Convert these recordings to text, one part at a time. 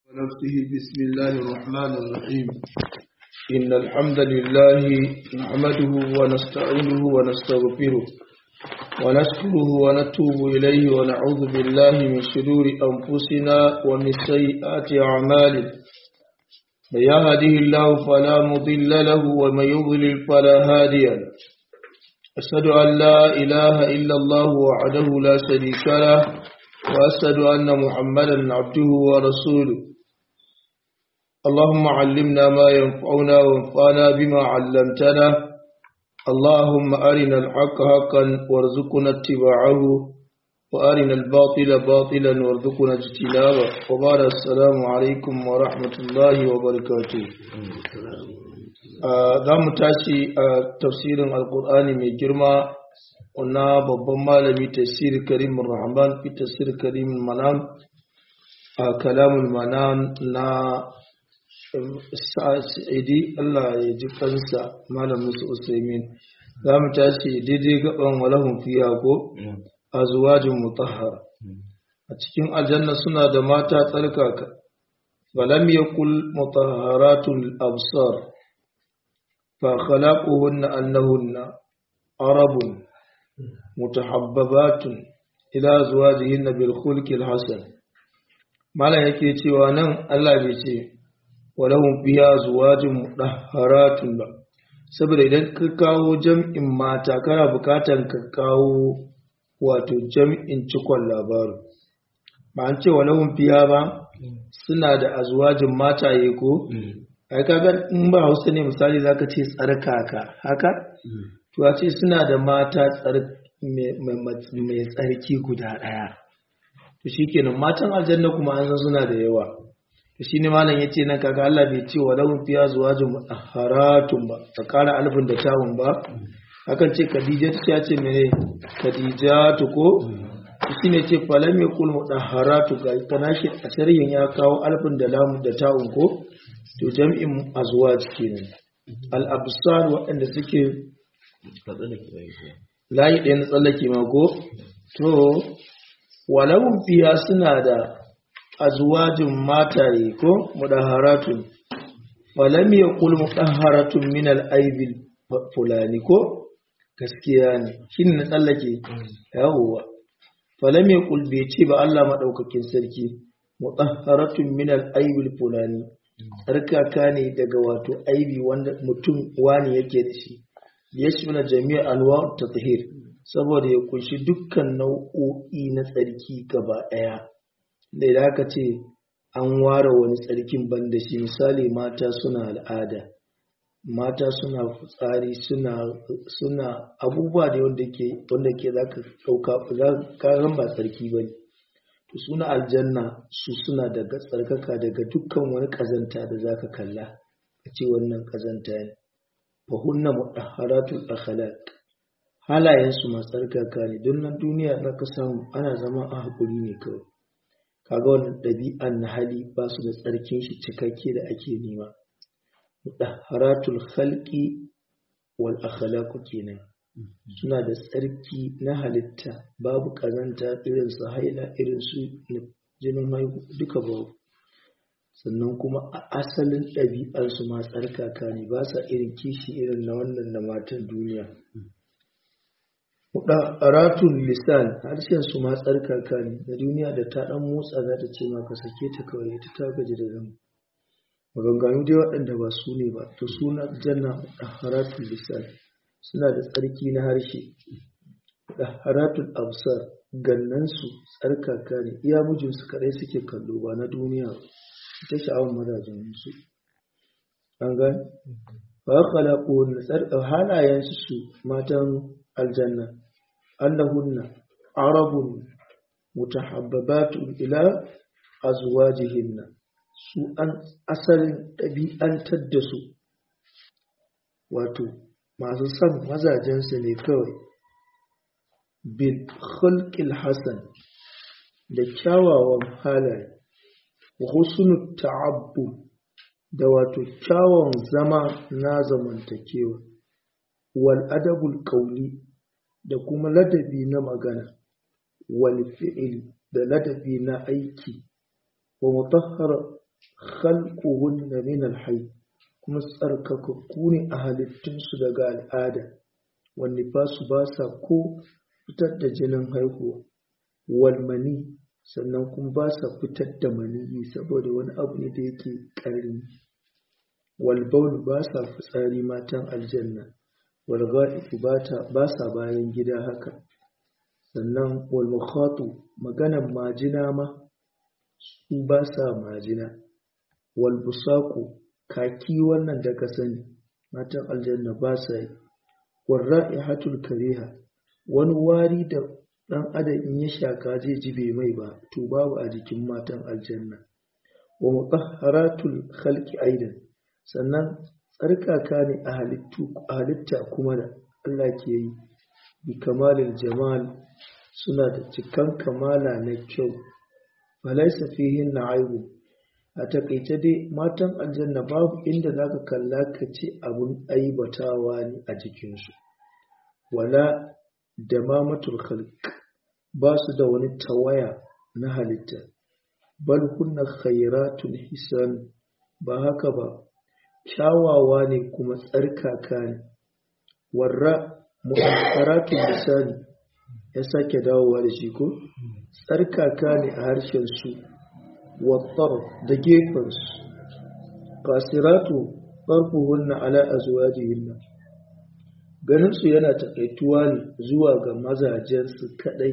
ونفسه بسم الله الرحمن الرحيم إن الحمد لله نحمده ونستعينه ونستغفره ونشكره ونتوب إليه ونعوذ بالله من شرور أنفسنا ومن سيئات أعمالنا من يهده الله فلا مضل له ومن يضلل فلا هادي له أشهد أن لا إله إلا الله وحده لا شريك له وأشهد أن محمدا عبده ورسوله اللهم علمنا ما ينفعنا وانفعنا بما علمتنا اللهم أرنا الحق حقا وارزقنا اتباعه وأرنا الباطل باطلا وارزقنا اجتنابه وبعد السلام عليكم ورحمة الله وبركاته za mu tashi a tafsirin alkur'ani mai girma na babban malami tafsir karim rahman fi tafsir karim manam a kalamul manam na sa'idi Allah ya ji kansa malam musu usaimin za mu tashi daidai gaban walahun fiya ko azwajin mutahhara a cikin aljanna suna da mata tsarkaka falam yakul mutahharatul absar fa khalaquhunna annahunna arabun mutahabbabatun ila azwajihinna bil khulqil hasan malam yake cewa nan Allah bai ce walahum fiha azwajun mudahharatun ba saboda idan ka kawo jam'in mata kana bukatan ka kawo wato jam'in cikon labarin ba an ce walahum fiha ba suna da azwajin mataye ko ai kaga in ba Hausa ne misali zaka ce tsarkaka haka to a ce suna da mata mai tsarki guda ɗaya to shikenan matan aljanna kuma an san suna da yawa to shine malam yace nan kaga Allah bai ce wa lahum fiya zuwajun haratun ba ta kara alfin da tawun ba hakan ce Khadija ta ce mene Khadija to ko shine ce falam yakul mudahharatu ga tanashi a sharhin ya kawo alfin da lamu da tawun ko to jam'in azwaj kenan al absar waɗanda suke layi ɗaya na tsallake mako to walawun fiya suna da azwajin mataye ko mudaharatun falam yaqul mudaharatun min al-aibil fulani ko gaskiya ne shin na tsallake yawwa falam yaqul bai ce ba Allah madaukakin sarki mudaharatun min al-aibil fulani tsarkaka ne daga wato aibi wanda mutum wani yake da shi yashmila jami'a anwa tathhir saboda ya kunshi dukkan nau'o'i na tsarki gaba daya da idan aka ce an ware wani tsarkin banda shi misali mata suna al'ada mata suna fitsari suna suna abubuwa da wanda ke wanda ke zaka dauka ka ba tsarki bane to suna aljanna su suna daga tsarkaka daga dukkan wani kazanta da zaka kalla a ce wannan kazanta ne fahunna mudaharatul akhlaq halayen su masu tsarkaka ne don nan duniya na ka samu ana zama a hakuri ne kawai kaga wannan ɗabi'an na hali ba su da tsarkin shi cikakke da ake nema mudaharatul khalqi wal akhlaq kenan suna da tsarki na halitta babu kazanta irin su haila irin su jinin haihu duka babu sannan kuma a asalin ɗabi'arsu ma tsarkaka ne ba sa irin kishi irin na wannan na matan duniya. Ratun lisan harshen su ma tsarkaka ne na duniya da ta ɗan motsa za ta ce maka sake ta kawai ta ta gaji da zama. Maganganu dai waɗanda ba su ne ba, to suna janna ratun lisan suna da tsarki na harshe. Ratun absar gannansu tsarkaka ne iya mijinsu kaɗai suke kallo ba na duniya ba. ta sha'awar mazajen su an ga fa khalaqu nasar halayen su matan aljanna annahunna arabun mutahabbabatun ila azwajihinna su an asalin ɗabi'antar da su wato masu son mazajensu ne kawai bil khulqil hasan da kyawawan halaye husnu ta'abbu da wato kyawun zama na zamantakewa wal adabul qawli da kuma ladabi na magana wal fi'il da ladabi na aiki wa mutahhara khalquhunna min al-hayy kuma tsarkakakku ne a halittunsu daga al'ada wanda ba su ba sa ko fitar da jinin haihuwa walmani sannan kuma ba sa fitar da maniyi saboda wani abu ne da yake ƙarni walbaul ba sa fitsari matan aljanna walga'ifu ba sa bayan gida haka sannan walmukhatu maganan majina ma su ba sa majina walbusaku kaki wannan da ka sani matan aljanna ba sa yi warra'ihatul kariha wani wari da dan adam in ya shaka zai ji bai mai ba to babu a jikin matan aljanna wa mutahharatul khalqi aidan sannan tsarkaka ne a halittu a halitta kuma da Allah ke yi bi kamalil jamal suna da cikan kamala na kyau falaisa fihin na aibu a takaice dai matan aljanna babu inda zaka kalla ka ce abun aibatawa ne a jikinsu wala da mamatul khalq ba su da wani tawaya na halitta bal kunna khairatun hisan ba haka ba kyawawa ne kuma tsarkaka ne warra mu'akkaratun lisani ya sake dawowa da shi ko tsarkaka ne a harshen su wattar da gefensu kasiratu farfuhunna ala azwajihinna ganinsu yana takaituwa ne zuwa ga mazajensu kadai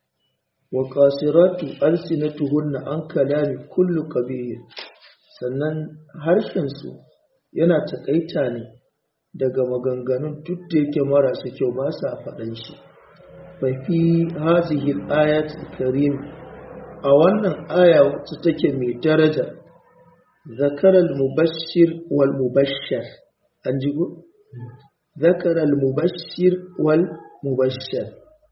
wa kasiratu alsinatuhunna an kalami kullu qabih sannan harshensu yana takaita ne daga maganganun duk da yake marasa kyau ba sa faɗan shi fafi hazihi ayat karim a wannan aya wacce take mai daraja zakaral mubashir wal mubashshar an ji go zakaral mubashir wal mubashshar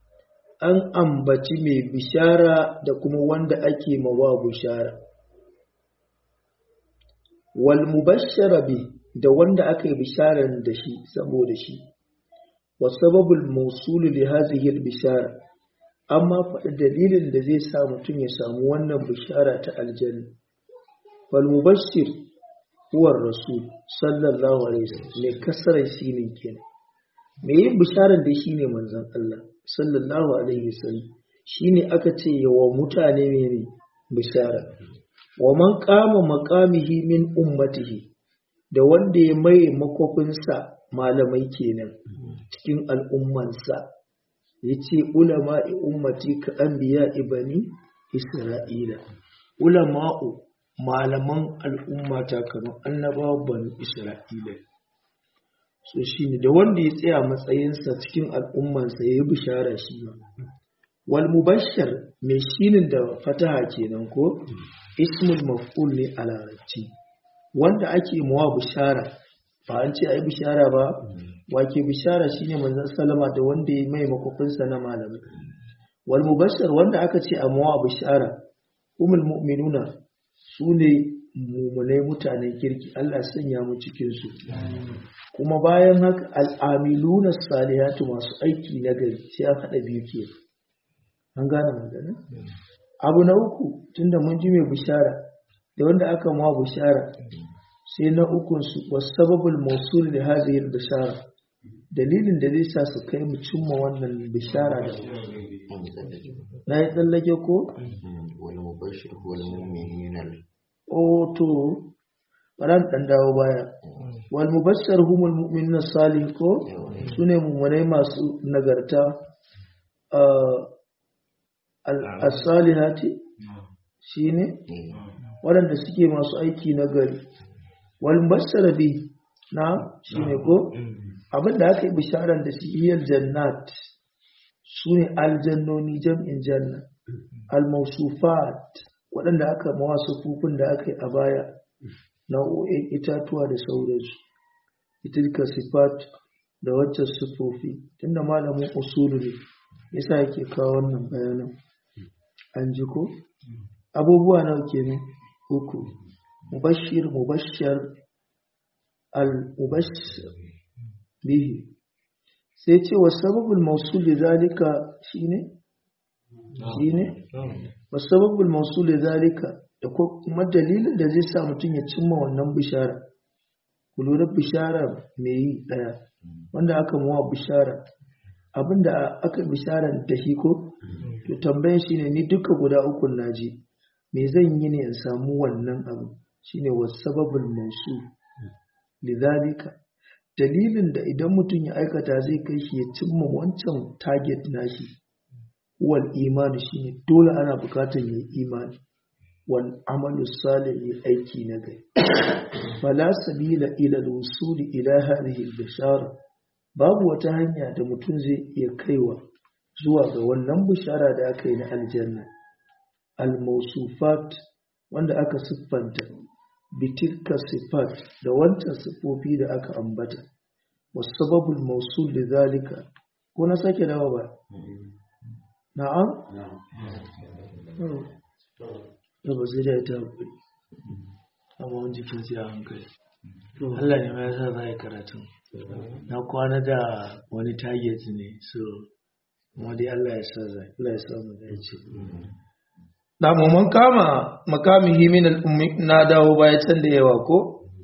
an ambaci mai bishara da kuma wanda ake mawa bishara wal mubashshara bi da wanda aka yi bisharar da shi saboda shi والسبب الموصول لهذه البشارة أما فالدليل الذي سامتم يسامون بشارة الجنة فالمبشر هو الرسول صلى الله عليه وسلم لكسر سينين كنا me yin bisharar da shine manzon Allah sallallahu alaihi wasallam shine aka ce yawa mutane ne bishara wa man qama maqamihi min ummatihi da wanda ya mai makofinsa malamai kenan cikin al'ummansa ya ce ulama'i ummati ka an biya ibani isra'ila ulama'u malaman al'ummata kamar annabawa bani isra'ila so shi ne da wanda ya tsaya matsayinsa cikin al'ummansa ya yi bishara shi ma wal mubashshar mai shinin da fataha kenan ko ismul maf'ul ne a larabci wanda ake mawa bishara ba an ce a yi bishara ba wake bishara shine manzon salama da wanda ya mai makofinsa na malamai wal mubashshar wanda aka ce a mawa bishara umul mu'minuna su ne mumunai mutanen kirki Allah sanya mu cikin su kuma bayan haka al'amiluna salihatu masu aiki na gari sai an haɗa biyu ke an gane magana abu na uku tunda mun ji mai bishara da wanda aka mawa bishara sai na ukunsu wasu sababul mausul da hazihir bishara dalilin da zai sa su kai mu cimma wannan bishara da na yi tsallake ko? wani mubashir wani mummunan o to ɓaran ɗan dawo baya wal mubashar humul mu'minin salih ko su ne mummunai masu nagarta as-salihati shi ne waɗanda suke masu aiki na gari wal mubashar bi na shi ne ko abinda aka yi bisharar da sihiyar jannat su ne aljannoni jam'in janna al-mausufat waɗanda aka mawa sufufin da aka yi a baya nau'o'in itatuwa da sauransu itilka sifat da wacce sufufi tunda malamin usulu ne yasa yake kawo wannan bayanan an ji ko abubuwa nawa kenan uku mubashir mubashar al-mubashir bihi sai ce wa sababul mausul zalika shine shine wa sababul mausul zalika da kuma dalilin da zai sa mutum ya cimma wannan bishara ku lura bishara mai yi ɗaya wanda aka muwa bishara abinda aka bisharan da shi ko to tambayan shine ni duka guda uku naji me zan yi ne in samu wannan abu shine wasababul mausu lidhalika dalilin da idan mutum ya aikata zai kai shi ya cimma wancan target nashi wal imani shine dole ana bukatar yin imani wal amalu salih aiki na gari fala sabila ila al-wusuli ila hadhihi al-bishara babu wata hanya da mutum zai iya kaiwa zuwa ga wannan bishara da aka yi na aljanna al-mawsufat wanda aka siffanta bitilka sifat da wancan siffofi da aka ambata wasababul mawsul lidhalika ko na sake dawo ba na'am da ba zai da ta hakuri amma wani jikin sai a hankali Allah ne ma yasa za a yi karatun na kwana da wani target ne so kuma dai Allah ya sa zai Allah ya sa mu da ce da mu mun kama makamihi min al-ummi na dawo baya can da yawa ko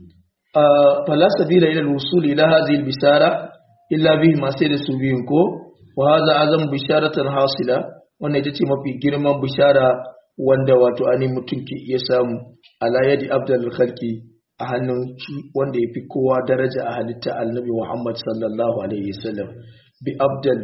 fala sabila ila al-wusul ila hadhihi al-bisara illa bihi ma sai da su biyun ko wa hadha azam bisharatan hasila wannan ita ce mafi girman bishara wanda wato ani mutum ke iya samu ala yadi abdul khalqi a hannun wanda ya fi kowa daraja a halitta annabi Muhammad sallallahu alaihi wasallam bi abdal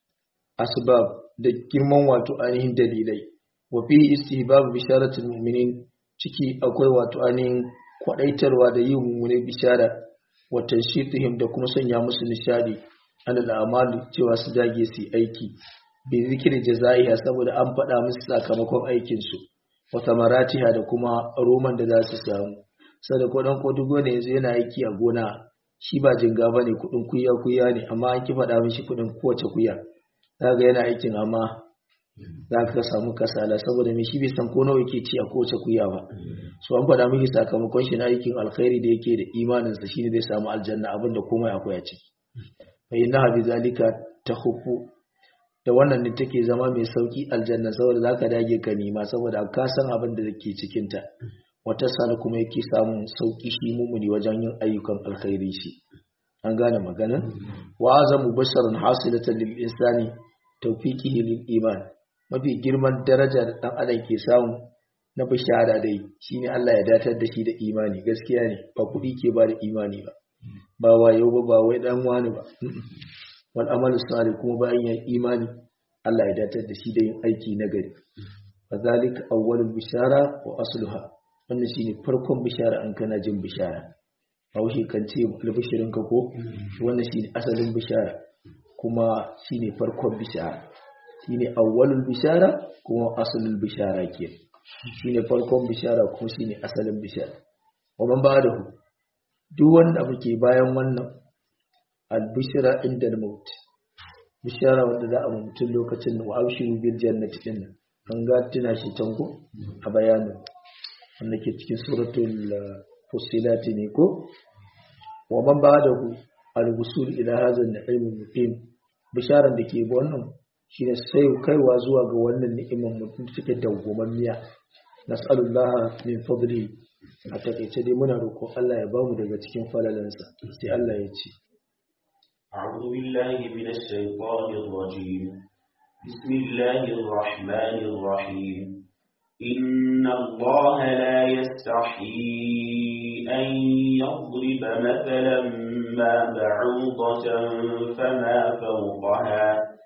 asbab da girman wato ainihin dalilai wa fi istihbab bisharatul mu'minin ciki akwai wato ainihin kwadaitarwa da yin mummune bishara wa tanshitihim da kuma sanya musu nishadi an al'amali cewa su dage su aiki bi zikiri jazaiha saboda an faɗa musu sakamakon aikinsu wa tamaratiha da kuma roman da za su samu sada kudin ko duk wanda yanzu yana aiki a gona shi ba jinga ba ne kudin kuya kuya ne amma an ki faɗa mishi kudin kowace kuya zaga yana aikin amma za ka samu kasala saboda mai shi bai san ko nawa yake ci a kowace kuya ba so an faɗa mishi sakamakon shi na aikin alkhairi da yake da imaninsa shine zai samu aljanna abin da komai akwai a ciki fa inna bi zalika takhuffu da wannan ne take zama mai sauki aljanna saboda zaka dage ka nema saboda ka san abin da ke cikin ta wata sana kuma yake samun sauki shi mumuni wajen yin ayyukan alkhairi shi an gane magana wa azamu basharan hasilatan lil insani tawfiqihi lil iman mafi girman daraja da dan adam ke samu na bishara dai shine Allah ya datar da shi da imani gaskiya ne ba kudi ke ba da imani ba ba wayo ba ba wai dan wani ba wal amalu salih kuma bayan ya imani Allah ya datar da shi da yin aiki na gari fadhalika awwalul bishara wa asluha wannan shine farkon bishara an kana jin bishara Haushi kan ce albishirin ka ko wannan shine asalin bishara kuma shine farkon bishara shine awwalul bishara kuma asalul bishara ke shine farkon bishara kuma shine asalin bishara wa man ba'dahu duk wanda muke bayan wannan albishira inda al-maut bishara wanda za a mutum lokacin da wa abshiru bil jannati din an ga tuna shi can ko a bayanin wanda ke cikin suratul fusilat ne ko wa man ba'dahu al-wusul ila hadha an-na'im muqim bisharan da ke wannan shine sai kaiwa zuwa ga wannan ni'imar mutum take dawwamammiya nas'alullaha min fadli a takaice dai muna roƙon Allah ya bamu daga cikin falalansa sai Allah ya ce أعوذ بالله من الشيطان الرجيم بسم الله الرحمن الرحيم إن الله لا يستحيي أن يضرب مثلا ما بعوضة فما فوقها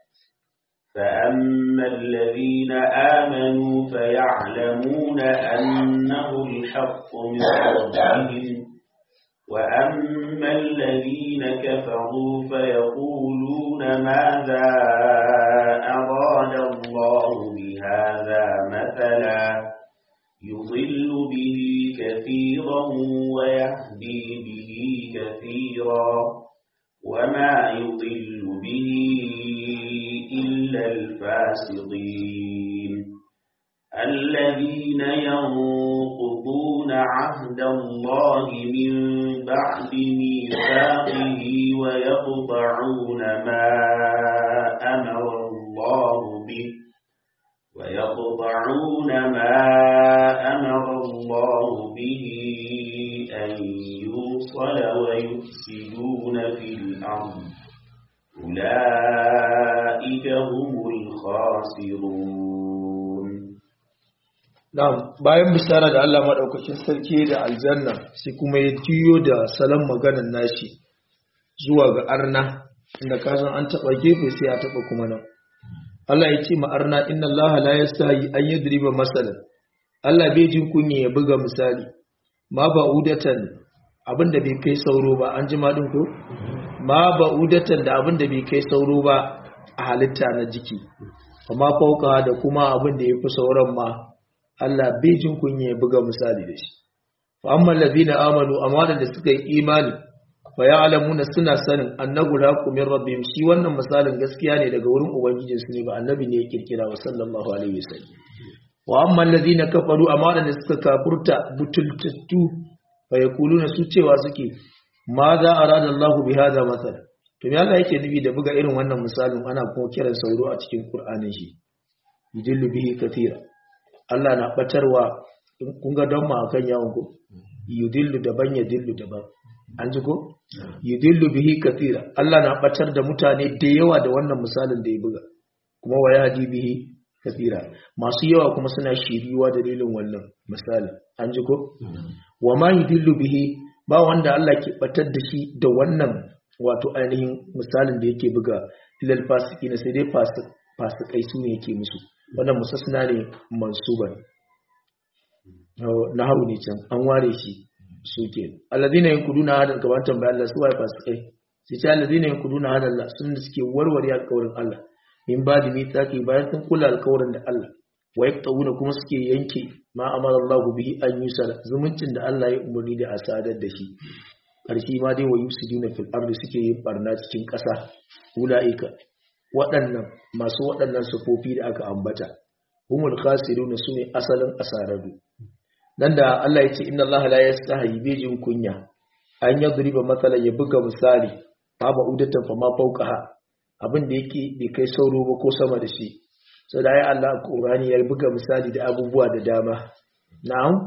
فأما الذين آمنوا فيعلمون أنه الحق من ربهم وأما الذين كفروا فيقولون ماذا أراد الله بهذا مثلا يضل به كثيرا ويهدي به كثيرا وما يضل به إلا الفاسقين الذين ينقضون عهد الله من بعد ميثاقه ويقطعون ما أمر الله به ويقطعون ما أمر الله به أن يوصل ويفسدون في الأرض أولئك هم الخاسرون Na'am, bayan bisara da Allah maɗaukakin sarki da aljanna sai kuma ya juyo da salon maganan nashi zuwa ga arna inda kasan an taɓa gefe sai a taɓa kuma nan. Allah ya ce ma arna inna Allah la yastahi an yadriba masalan. Allah bai jin kunya ya buga misali. Ma ba udatan abinda bai kai sauro ba an ji madin ko? Ma ba udatan da abinda bai kai sauro ba a halitta na jiki. Amma fauka da kuma abin da ya fi sauran ma Allah bai jin kunya ya buga misali da shi fa amma allazina amanu amma da suka yi imani fa ya'lamuna suna sanin annahu laqu min rabbihim shi wannan misalin gaskiya ne daga wurin ubangijin su ne ba annabi ne ya kirkira wa sallallahu alaihi wasallam wa amma allazina kafaru amma da suka kafurta butultattu fa yaquluna su cewa suke ma za arada Allahu bi hadha masal to me Allah yake nufi da buga irin wannan misalin ana kuma kiran sauro a cikin Qur'anin shi yudillu bihi kathira Allah na batarwa kun ga don ma kan yawon ko yudillu daban ya dillu daban an ji ko yudillu bihi kathira Allah na batar da mutane da yawa da wannan misalin da ya buga kuma wa yahdi bihi kathira masu yawa kuma suna shiriwa dalilin wannan misalin an ji ko wa ma yudillu bihi ba wanda Allah ke batar da shi da wannan wato ainihin misalin da yake buga ilal fasiki na sai dai fasikai su ne yake musu wannan musasna ne mansuban na hau ne can an ware shi suke alladina yankuduna hadal kamar tambaya Allah su waye fasikai sai ce alladina yankuduna hadal Allah sun da suke warware alƙawarin Allah min ba da mitsaki bayan sun kula alƙawarin da Allah wa yaqtawuna kuma suke yanke ma amara Allah bihi an yusala zumuncin da Allah ya umarni da a sadar da shi karshe ma dai wa yusiduna fil ardi suke yin barna cikin ƙasa ulaika waɗannan masu waɗannan sufofi da aka ambata humul khasirun sune asalin asararru dan da Allah ya ce inna Allah la yastahi bijin kunya an yadriba matsalan ya buga misali ba ba udatan fa ma fawqaha abin da yake bai kai sauro ba ko sama da shi so da ya Allah Qur'ani ya buga misali da abubuwa da dama na'am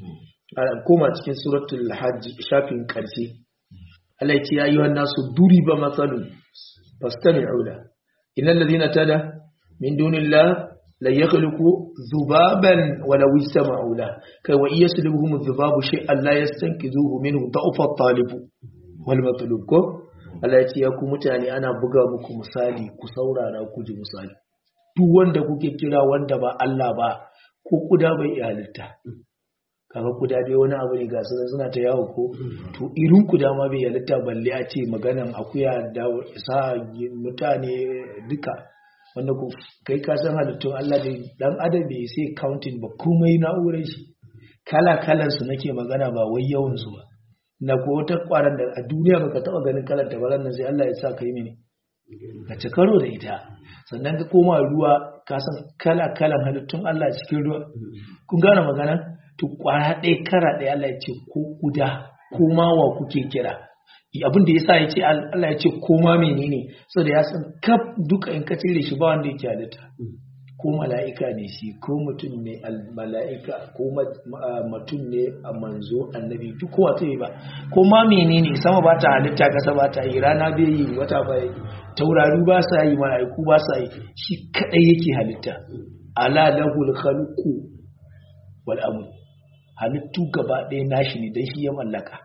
koma cikin suratul hajj shafin karshe Allah ya ce ya ayyuhan nasu duriba matsalun fastami'u la innal ladina tada min dunillah la yakhluqu dhubaban wa law istama'u la kai wa yaslubuhum dhubabu shay'an la yastankizuhu minhu da'fa at-talib wal matlub ko Allah ya ce ya ku mutane ana buga muku misali ku saurara ku ji misali duk wanda kuke kira wanda ba Allah ba ko kuda bai iya halitta kaga kuda dai wani abu ne ga su suna ta yawo ko to irin kuda ma bai halitta balle a ce maganan akuya da sa mutane duka wanda ku kai ka san halittun Allah da dan adam bai sai counting ba komai na'urar shi kala kalan su nake magana ba wai yawan su ba na ko wata kwaran da a duniya baka taba ganin kalar ta ba nan sai Allah ya sa kai mene ka ci karo da ita sannan ka koma ruwa ka san kala kalan halittun Allah cikin ruwa kun gane magana to kwara ɗaya kara ɗaya Allah ya ce ko guda ko ma wa kuke kira abin da yasa ya ce Allah ya ce ko ma menene saboda ya san kaf duka in ka cire shi ba wanda yake halitta ko mala'ika ne shi ko mutum ne mala'ika ko mutum ne a manzo annabi duk kowa ta yi ba ko ma menene sama ba ta halitta kasa ba ta yi rana bai yi wata ba yi taurari ba sa yi mala'iku ba sa yi shi kadai yake halitta ala lahul khalqu wal amr halittu gaba ɗaya nashi ne dan shi ya mallaka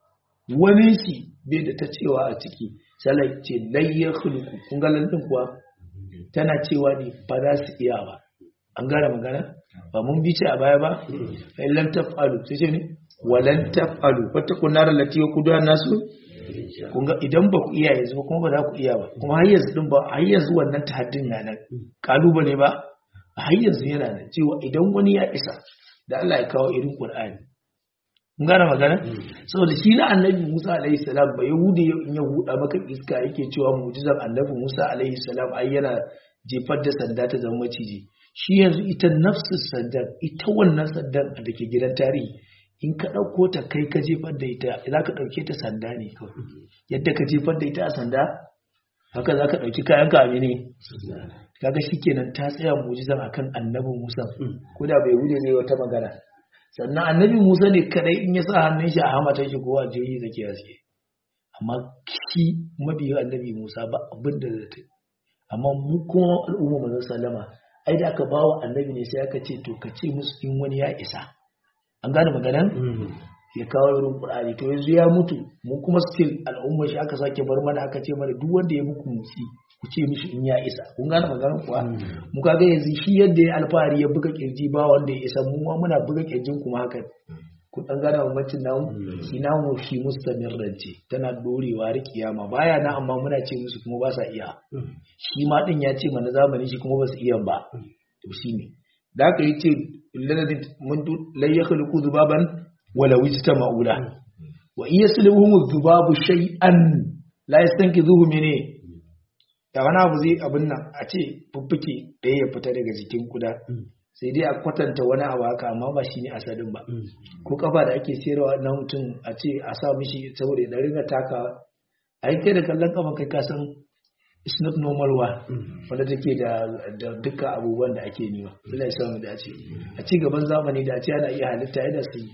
wani shi bai da ta cewa a ciki sai ce layyar khuluqu kun ga lantin kuwa tana cewa ne ba za su iya ba an gara magana ba mun bi ce a baya ba fa lam taf'alu sai ce ne walan taf'alu wata kunar lati wa kudu nasu kun ga idan ba ku iya yanzu ba kuma ba za ku iya ba kuma har yanzu din ba har yanzu wannan tahaddin na nan kalubale ba har yanzu yana nan cewa idan wani ya isa da Allah ya kawo irin Qur'ani kun gane magana saboda shi na annabi Musa alaihi salam ba yahudi in ya huda maka iska yake cewa mu'jizar annabi Musa alaihi salam ai yana jefar da sanda ta zama maciji shi yanzu ita nafsu sandar ita wannan sandar da ke gidan tarihi in ka ɗauko ta kai ka jefar da ita za ka ɗauke ta sanda ne kawai yadda ka jefar da ita a sanda haka za ka ɗauki kayan ka ne kaga shikenan ta tsaya mu'jizan akan annabi Musa ko da bai wuce zai wata magana sannan annabi Musa ne kadai in ya sa hannun shi a hamatan shi ko a jiri zake haske amma shi mabiyin annabi Musa ba abin da zai ta amma mu kuma al'umma manzon sallama ai da aka bawa annabi ne sai aka ce to ka ce musu in wani ya isa an gane maganan ya kawo irin Qur'ani to yanzu ya mutu mu kuma still al'umma shi aka sake bar mana aka ce mana duk wanda ya muku mutsi ku ce mishi in ya isa kun gane maganar kuwa mu kaga yanzu shi yadda ya alfahari ya buga kirji ba wanda ya isa mu ma muna buga kirjin kuma haka ku dan gane bambancin namu shi namu shi mustamir rance tana dorewa har kiyama baya na amma muna ce musu kuma ba sa iya shi ma din ya ce mana zamani shi kuma ba su iya ba to shine da aka yi ce lalladin mun lai ya khluqu zubaban wala wijta ma'ula wa iya sulhumu zubabu shay'an la yastankizuhu mene da wani abu zai abin nan a ce fuffuke ɗaya ya fita daga jikin kuda sai dai a kwatanta wani abu haka amma ba shi ne asalin ba ko kafa da ake sayarwa na mutum a ce a sa mishi saboda ya ringa taka a yi kai da kallon kafa kai kasan it's not normal one wanda take da da dukkan abubuwan da ake nema Allah ya samu da ce a ci gaban zamani da a ce ana iya halitta yadda su yi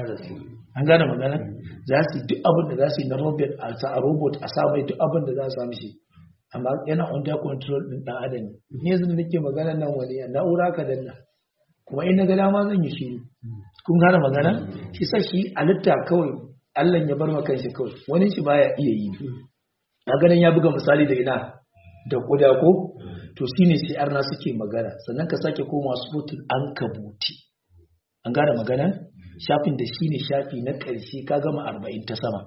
an gane magana za su yi duk abin da za su yi na robot a sa a robot a sa mai duk abin da za su samu shi amma yana under control din dan adam ne yanzu da nake magana nan wani na'ura ka danna kuma in na ga dama zan yi shiru kun gane magana shi sa shi halitta kawai Allah ya bar maka shi kawai wani shi baya iya yi a ganin ya buga misali da ina da kuda ko to shine sai arna suke magana sannan ka sake koma suratul ankabuti an gane magana shafin da shine shafi na ƙarshe ka gama 40 ta sama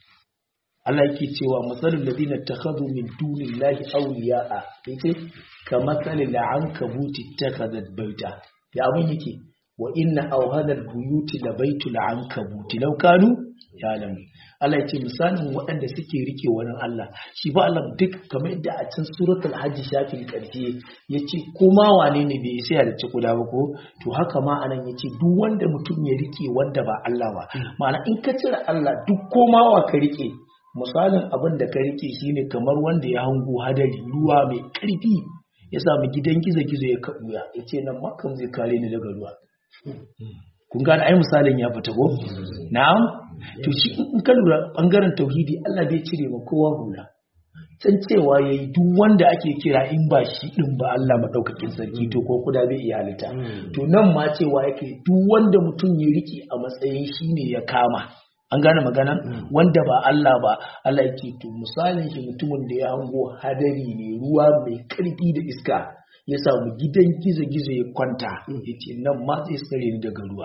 Allah yake cewa matsalin ladina takhadhu min dunillahi awliya'a yace ka matsalin la'ankabuti takhadhat baita ya abin yake wa inna awhana albuyuti la baitul ankabuti law kanu ya'lamu Allah yace misalin waɗanda suke rike wani Allah shi ba Allah duk kamar yadda a cikin suratul hajj shafin karshe yace kuma wane ne bai sai da kuda ba ko to haka ma anan yace duk wanda mutum ya rike wanda ba Allah ba ma'ana in ka cire Allah duk komawa ka rike misalin abin da ka rike shine kamar wanda ya hango hadari ruwa mai ƙarfi ya sami gidan gizo-gizo ya kaɓuya ya ce nan makon zai kare ni daga ruwa kun gane ai misalin ya fita ko na'am to shi in ka lura bangaren tauhidi Allah bai cire ma kowa hula san cewa yayi duk wanda ake kira in ba shi din ba Allah madaukakin sarki to ko kuda bai iya halitta to nan ma cewa yake duk wanda mutum ya rike a matsayin shine ya kama an gane magana wanda ba Allah ba Allah yake to misalin shi mutumin da ya hango hadari ne ruwa mai karfi da iska ya samu gidan gizo-gizo ya kwanta ya ce nan ma zai tsare ni daga ruwa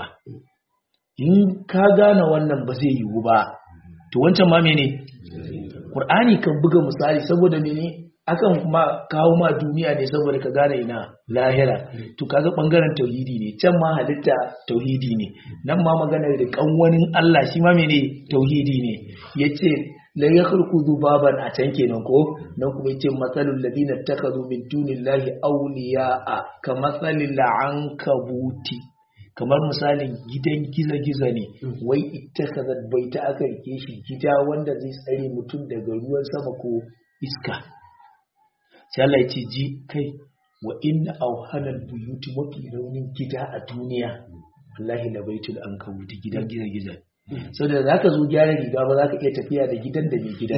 in ka gane wannan ba zai yiwu ba to wancan ma mene Qur'ani kan buga misali saboda mene akan kuma kawo ma duniya ne saboda ka gane ina lahira to kaga bangaren tauhidi ne can ma halitta tauhidi ne nan ma maganar da kanwanin Allah shi ma mene tauhidi ne yace la yakhluqu dhubaban a can kenan ko nan kuma yace masalul ladina takhadhu min dunillahi awliya'a ka masalil ankabuti kamar misalin gidan giza-giza ne wai ita kazat bai ta aka rike shi gida wanda zai tsare mutum daga ruwan sama ko iska sai Allah ya ce ji kai wa inna auhanal buyuti mafi raunin gida a duniya wallahi la baitul ankabuti gidan giza-giza sau da za ka zo gyara riga ba za ka iya tafiya da gidan da mai gidan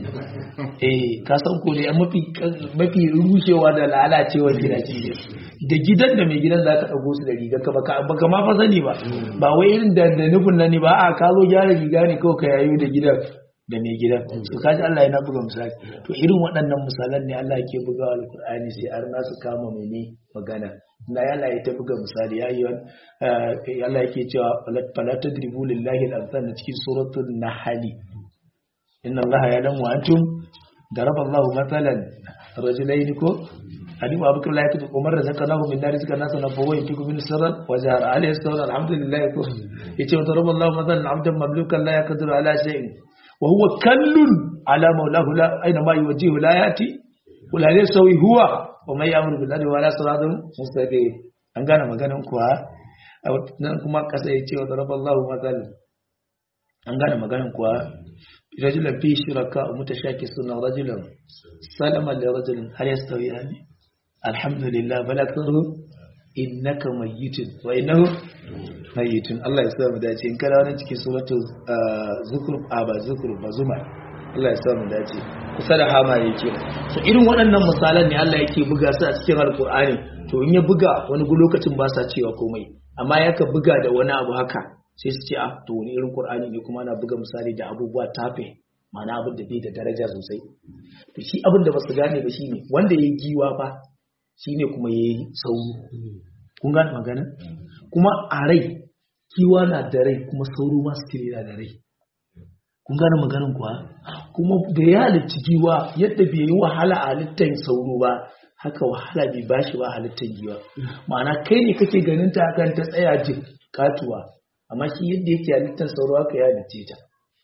eh ka san ko ne mafi rushewa da lalacewar gida ce da gidan da mai gidan za ka ɗago su da riga ka baka ma fa sani ba ba wai irin da nufin nan ne ba a ka zo gyara riga ne kawai ka yayo da gidan da mai gidan to kaji Allah yana buga misali to irin waɗannan misalan ne Allah yake bugawa alkur'ani sai har nasu kama mene magana na Allah ya ta buga misali ya yi Allah yake cewa fala tadribu lillahi al-amsal cikin suratul nahl inna Allah ya'lamu wa antum daraba Allah mathalan rajulayn ko alim abukar la yaktu umar razaqnahu min nar rizqan nas na fawa yatiku min sirran wa jahara alayhi sawra alhamdulillah ko yace wa daraba Allah mathalan abdan mamlukan la yaqdiru ala shay'in wa huwa kallun ala mawlahu la aina ma yuwajjihu la yati wala yasawi huwa wa mai yamuru bil adli wala siratun mustaqim an gane maganan kuwa nan kuma kasa ya ce wa daraballahu mathal an gane maganan kuwa rajulan fi shuraka mutashakisuna rajulan salaman li rajulin hal yastawiyani alhamdulillah bal aktharuhum innaka mayyitun wa innahu mayyitun Allah ya sa mu dace in kana wannan cikin suratul zukhruf a ba zukhruf ba zuma Allah ya sa mu dace kusa da hama yake so irin waɗannan misalan ne Allah yake buga su a cikin alkur'ani to in ya buga wani lokacin ba sa cewa komai amma yaka buga da wani abu haka sai su ce a to wani irin qur'ani ne kuma ana buga misali da abubuwa tafe ma'ana abin da bai da daraja sosai to shi abin da basu gane ba shine wanda yayi giwa fa shine kuma yayi sauro kun gane magana kuma a rai kiwa na da rai kuma sauro ma su na da rai kun gane maganin kuwa kuma da ya halitta giwa yadda bai yi wahala a halittar sauro ba haka wahala bai bashi ba halittar giwa ma'ana kai ne kake ganin ta kan ta tsaya jin katuwa amma shi yadda yake halittar sauro haka ya halitte ta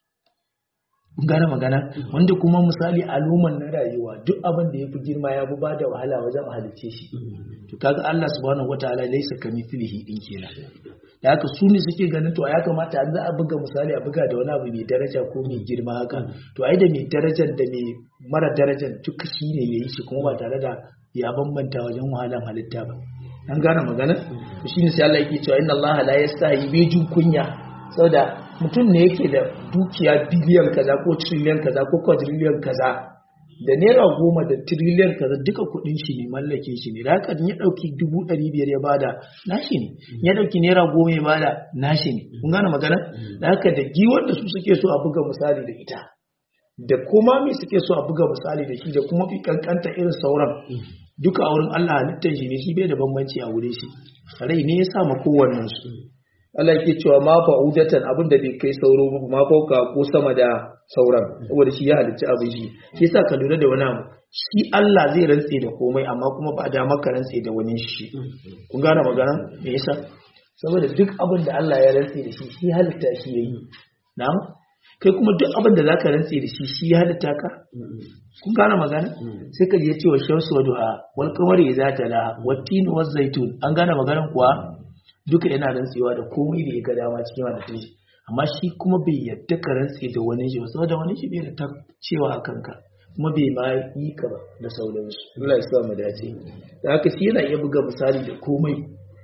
kun gane magana wanda kuma misali aluman na rayuwa duk abin da ya fi girma ya fi bada wahala wajen halicce shi to kaga Allah subhanahu wataala laysa kamithlihi din kenan da haka su ne suke ganin to ya kamata an za a buga misali a buga da wani abu mai daraja ko mai girma haka to ai da mai darajar da mai mara darajar duka shi ne ya yi shi kuma ba tare da ya bambanta wajen wahalan halitta ba an gane magana to shine sai Allah yake cewa inna Allah la yastahi bi jin kunya saboda mutum ne yake da dukiya biliyan kaza ko trillion kaza ko quadrillion kaza da naira goma da tiriliyan kaza duka kudin shi ne mallakin shi ne da haka ya dauki dubu ɗari biyar ya bada nashi ne ya dauki naira goma ya bada nashi ne kun gane magana da haka da giwar da su suke so a buga misali da ita da kuma me suke so a buga misali da shi da kuma fi kankanta irin sauran duka a wurin Allah halittar shi ne shi bai da bambanci a wurin shi rai ne ya sa ma kowannen su Allah yake cewa ma fa'udatan abin da bai kai sauro ba ma fauka ko sama da sauran saboda shi ya halicci abin shi shi yasa ka lura da wani abu shi Allah zai rantse da komai amma kuma ba da maka rantse da wani shi kun gane magana me yasa saboda duk abin da Allah ya rantse da shi shi halitta shi yayi na'am kai kuma duk abin da zaka rantse da shi shi ya halitta ka kun gane magana sai ka je cewa shamsu wa duha wal qamari idza tala wat tin waz zaitun an gane maganar kuwa duka yana rantsewa da komai da ya ga dama cikin halittun shi amma shi kuma bai yadda ka rantse da wani shi ba saboda wani shi bai da ta cewa a kanka kuma bai ma yi ka ba da sauransu Allah ya sa mu dace da haka shi yana iya buga misali da komai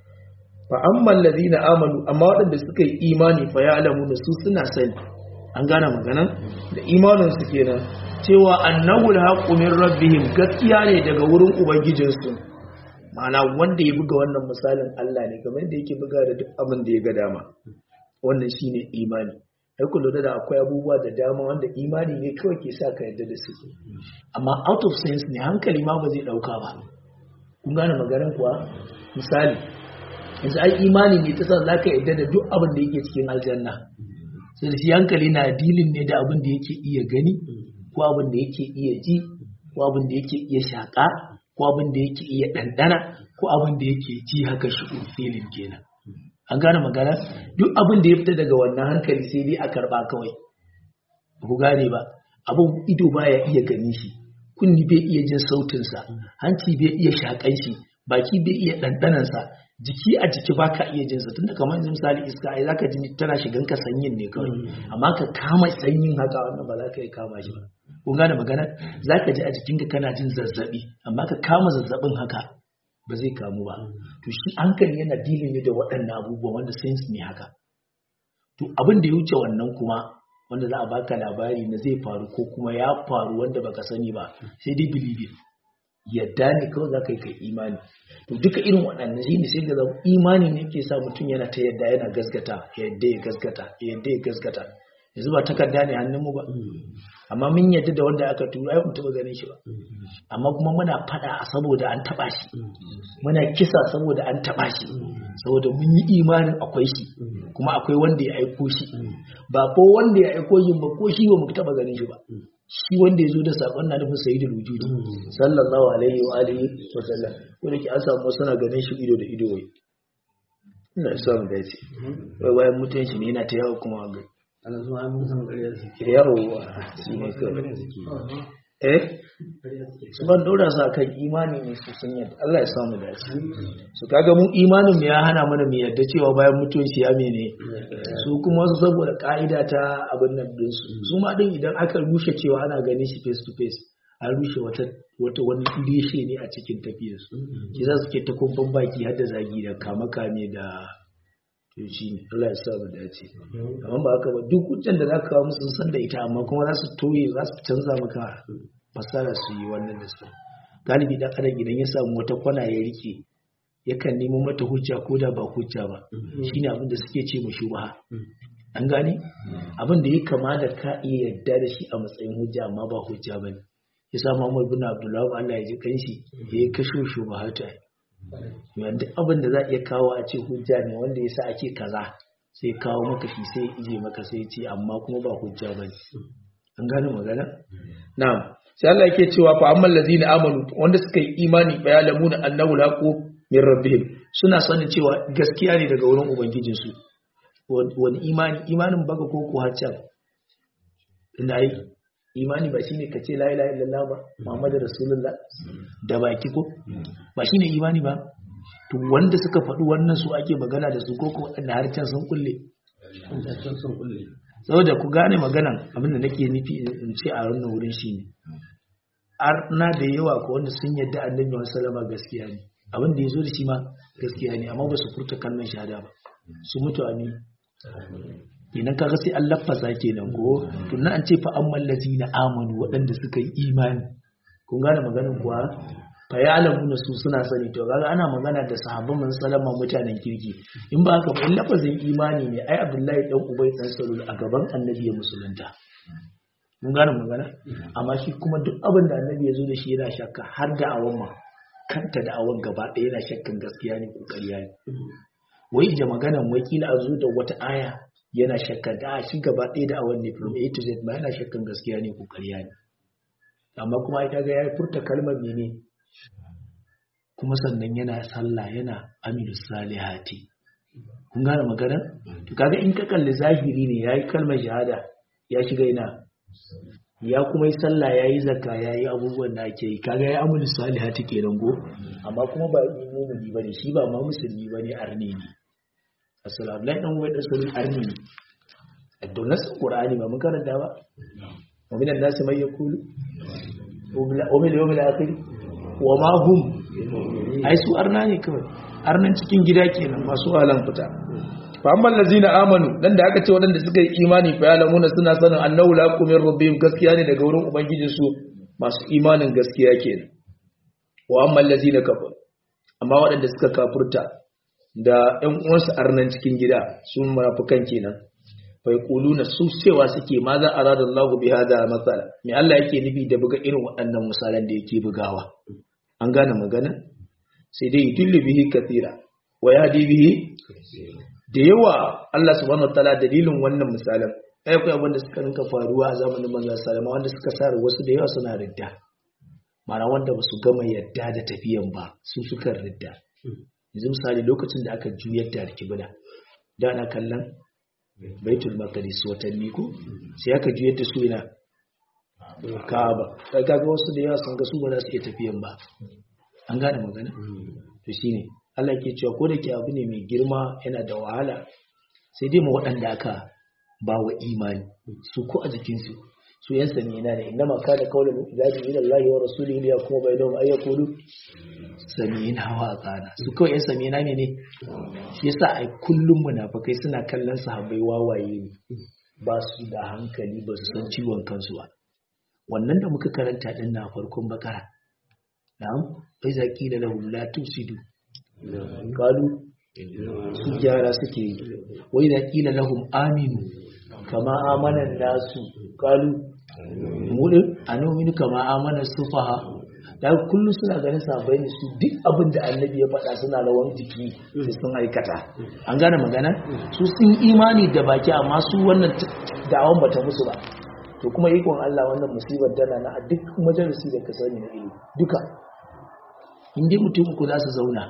fa amma allazina amanu amma waɗanda suka yi imani fa ya'lamu da su suna sani an gane magana da imanin su kenan cewa annahu alhaqqu min rabbihim gaskiya ne daga wurin ubangijinsu ma'ana wanda ya buga wannan misalin Allah ne kamar da yake buga da duk abin da ya ga dama wannan shine imani ai ku lura da akwai abubuwa da dama wanda imani ne kawai ke sa ka yarda da su amma out of sense ne hankali ma ba zai dauka ba kun gane maganar kuwa misali yanzu ai imani ne ta san zaka yarda da duk abin da yake cikin aljanna sai shi hankali na dilin ne da abin da yake iya gani ko abin da yake iya ji ko abin da yake iya shaka ko abin da yake iya ɗanɗana ko abin da yake ji haka shi filin kenan an gane magana duk abin da ya fita daga wannan hankali sai dai a karɓa kawai ku gane ba abin ido baya iya gani shi kunni bai iya jin sautinsa hanci bai iya shaƙan shi baki bai iya ɗanɗanansa jiki a jiki ba ka iya jinsa tunda kamar yanzu misali iska ai zaka ji tana shigan ka sanyin ne kawai amma ka kama sanyin haka wannan ba za ka yi kama shi ba kun gane magana zaka ji a jikinka kana jin zazzabi amma ka kama zazzabin haka ba zai kamu ba to shi hankali yana dilin ne da waɗannan abubuwan wanda sense ne haka to abin da ya wuce wannan kuma wanda za a baka labari na zai faru ko kuma ya faru wanda baka sani ba sai dai believe yadda ne kawai za ka yi kai imani to duka irin waɗannan shi ne sai ga zama imani ne ke sa mutum yana ta yadda yana gaskata yadda ya gaskata yadda ya gaskata yanzu ba takarda ne hannunmu ba amma mun yadda da wanda aka tura ai mutum ganin shi ba amma kuma muna fada saboda an taba shi muna kisa saboda an taba shi saboda mun yi imanin akwai shi kuma akwai wanda ya aiko shi ba ko wanda ya aiko shi ba ko shi ba mu taba ganin shi ba shi wanda ya zo da sakon na nufin sayyidul wujudi sallallahu alaihi wa alihi wa sallam ko da ke an samu suna ganin shi ido da ido wai ina isa mu dace wai wayan mutun shi ne yana ta yawo kuma ga ana zuwa mun san ƙarya suke yawo shi ne kawai eh su ban dora su akan imani ne su sun yadda Allah ya samu dace su kaga mu imanin mu ya hana mana mu yadda cewa bayan mutuwan shi ya mene su kuma su saboda ka'ida ta abin nan din su su ma din idan aka rushe cewa ana ganin shi face to face an rushe wata wata wani reshe ne a cikin tafiyar su shi za su ke ta kumfan baki har da zagi da kama kame da to shi ne Allah ya sa mu dace amma ba haka ba duk hujjan da zaka kawo musu sun san da ita amma kuma za su toye za su canza maka fasara su yi wannan da su galibi dan adam idan ya samu wata kwana ya rike yakan nemo mata hujja ko da ba hujja ba shine abin da suke ce mu shubha an gane abin da ya kama da ka iya yarda da shi a matsayin hujja amma ba hujja bane yasa Muhammad bin Abdullah Allah ya ji kanshi ya kashe shubhata yadda abin da za a iya kawo a ce hujja ne wanda ya sa ake kaza sai kawo maka shi sai ije maka sai ce amma kuma ba hujja ba ne an gane magana? na'am sai Allah yake cewa fa amman lazina amanu wanda suka yi imani fa ya lamuna annahu laqu min rabbihim suna sanin cewa gaskiya ne daga wurin ubangijin su wani imani imanin baka ko ko haccan ina yi imani ba shine kace la ilaha illallah ba muhammadu rasulullah da baki ko ba shine imani ba to wanda suka faɗi wannan su ake magana da su ko ko wanda harcen sun kulle saboda ku gane maganan abin da nake nufi in ce a wannan wurin shine arna da yawa ko wanda sun yadda annabi wa sallama gaskiya ne abin da yazo da shi ma gaskiya ne amma ba su furta kalmar shahada ba su mutu amin idan kaga sai an lafasa kenan ko to nan an ce fa amman lazina amanu waɗanda suka yi imani kun gane maganin kuwa fa ya'lamuna su suna sani to kaga ana magana da sahabban man salama mutanen kirki in ba haka ba lafazin imani ne ai abdullahi dan ubay dan salul a gaban annabi ya musulunta mun gane magana amma shi kuma duk abin da annabi ya zo da shi yana shakka har da awan ma kanta da awan gaba ɗaya yana shakkan gaskiya ne ko ƙarya ne wai da maganan wakila a zo da wata aya yana shakka da shi gaba ɗaya da awan ne from A to Z ma yana shakkan gaskiya ne ko ƙarya ne amma kuma ai kaga ya furta kalmar mene kuma sannan yana sallah yana amilu salihati kun gane magana to kaga in ka kalli zahiri ne yayi kalmar shahada ya shiga ina ya kuma yi sallah yayi zakka yayi abubuwan da ake yi kaga ya amilu salihati kenan go amma kuma ba mu'mini bane shi ba ma musulmi bane arni ne assalamu alaikum wa sallam arni ne da nasin qur'ani ba mun karanta ba wa minan nasi may yaqulu wa bil yawmil akhir wa ma hum ai su arna ne kawai arnan cikin gida kenan masu halan fita fa amma allazina amanu dan da aka ce wadanda suka yi imani fa yalamuna suna sanin annahu la min rabbihim gaskiya ne daga wurin ubangijin su masu imanin gaskiya kenan wa amma allazina kafar amma wadanda suka kafurta da ƴan uwansu arnan cikin gida su munafikan kenan fa yaquluna su cewa suke ma za arada Allahu bi hada masala me Allah yake nufi da buga irin waɗannan misalan da yake bugawa an gane magana sai dai yudillu bihi kathira wa yahdi bihi da yawa Allah subhanahu wataala dalilin wannan misalan ai akwai abin da suka rinka faruwa a zamanin manzon sallama wanda suka sa wasu da yawa suna ridda mana wanda ba su gama yadda da tafiyan ba su suka ridda yanzu misali lokacin da aka juyar da alkibla da ana kallon baitul maqdis watanni ko sai aka juyar da su ina Ka'aba kai kaga wasu da yawa sun ga su ba za su iya tafiyan ba an gane magana to shine Allah ke cewa ko da ke abu ne mai girma yana da wahala sai dai mu waɗanda aka ba wa imani su ko a jikinsu su yan sami yana ne inda maka da kawai zaɓi ila Allah wa rasulihi ya kuma bai don ayyakulu sami hawa a tsana su kawai yan sami yana ne shi yasa ai kullum munafikai suna kallon sahabbai wawaye ne ba su da hankali ba su san ciwon kansu ba wannan da muka karanta din na farkon bakara na'am bai zaki da lahum la tusidu qalu su gyara suke yi wai da kila lahum aminu kama amana nasu qalu mudin anominu kama amana sufaha da kullum suna ganin sabai ne su duk abin da annabi ya faɗa suna rawan jiki sai sun aikata an gane magana su sun imani da baki amma su wannan da'awan bata musu ba to kuma ikon Allah wannan musibar tana na a duk majalisi da ka sani na ilimi duka in dai mutum uku za su zauna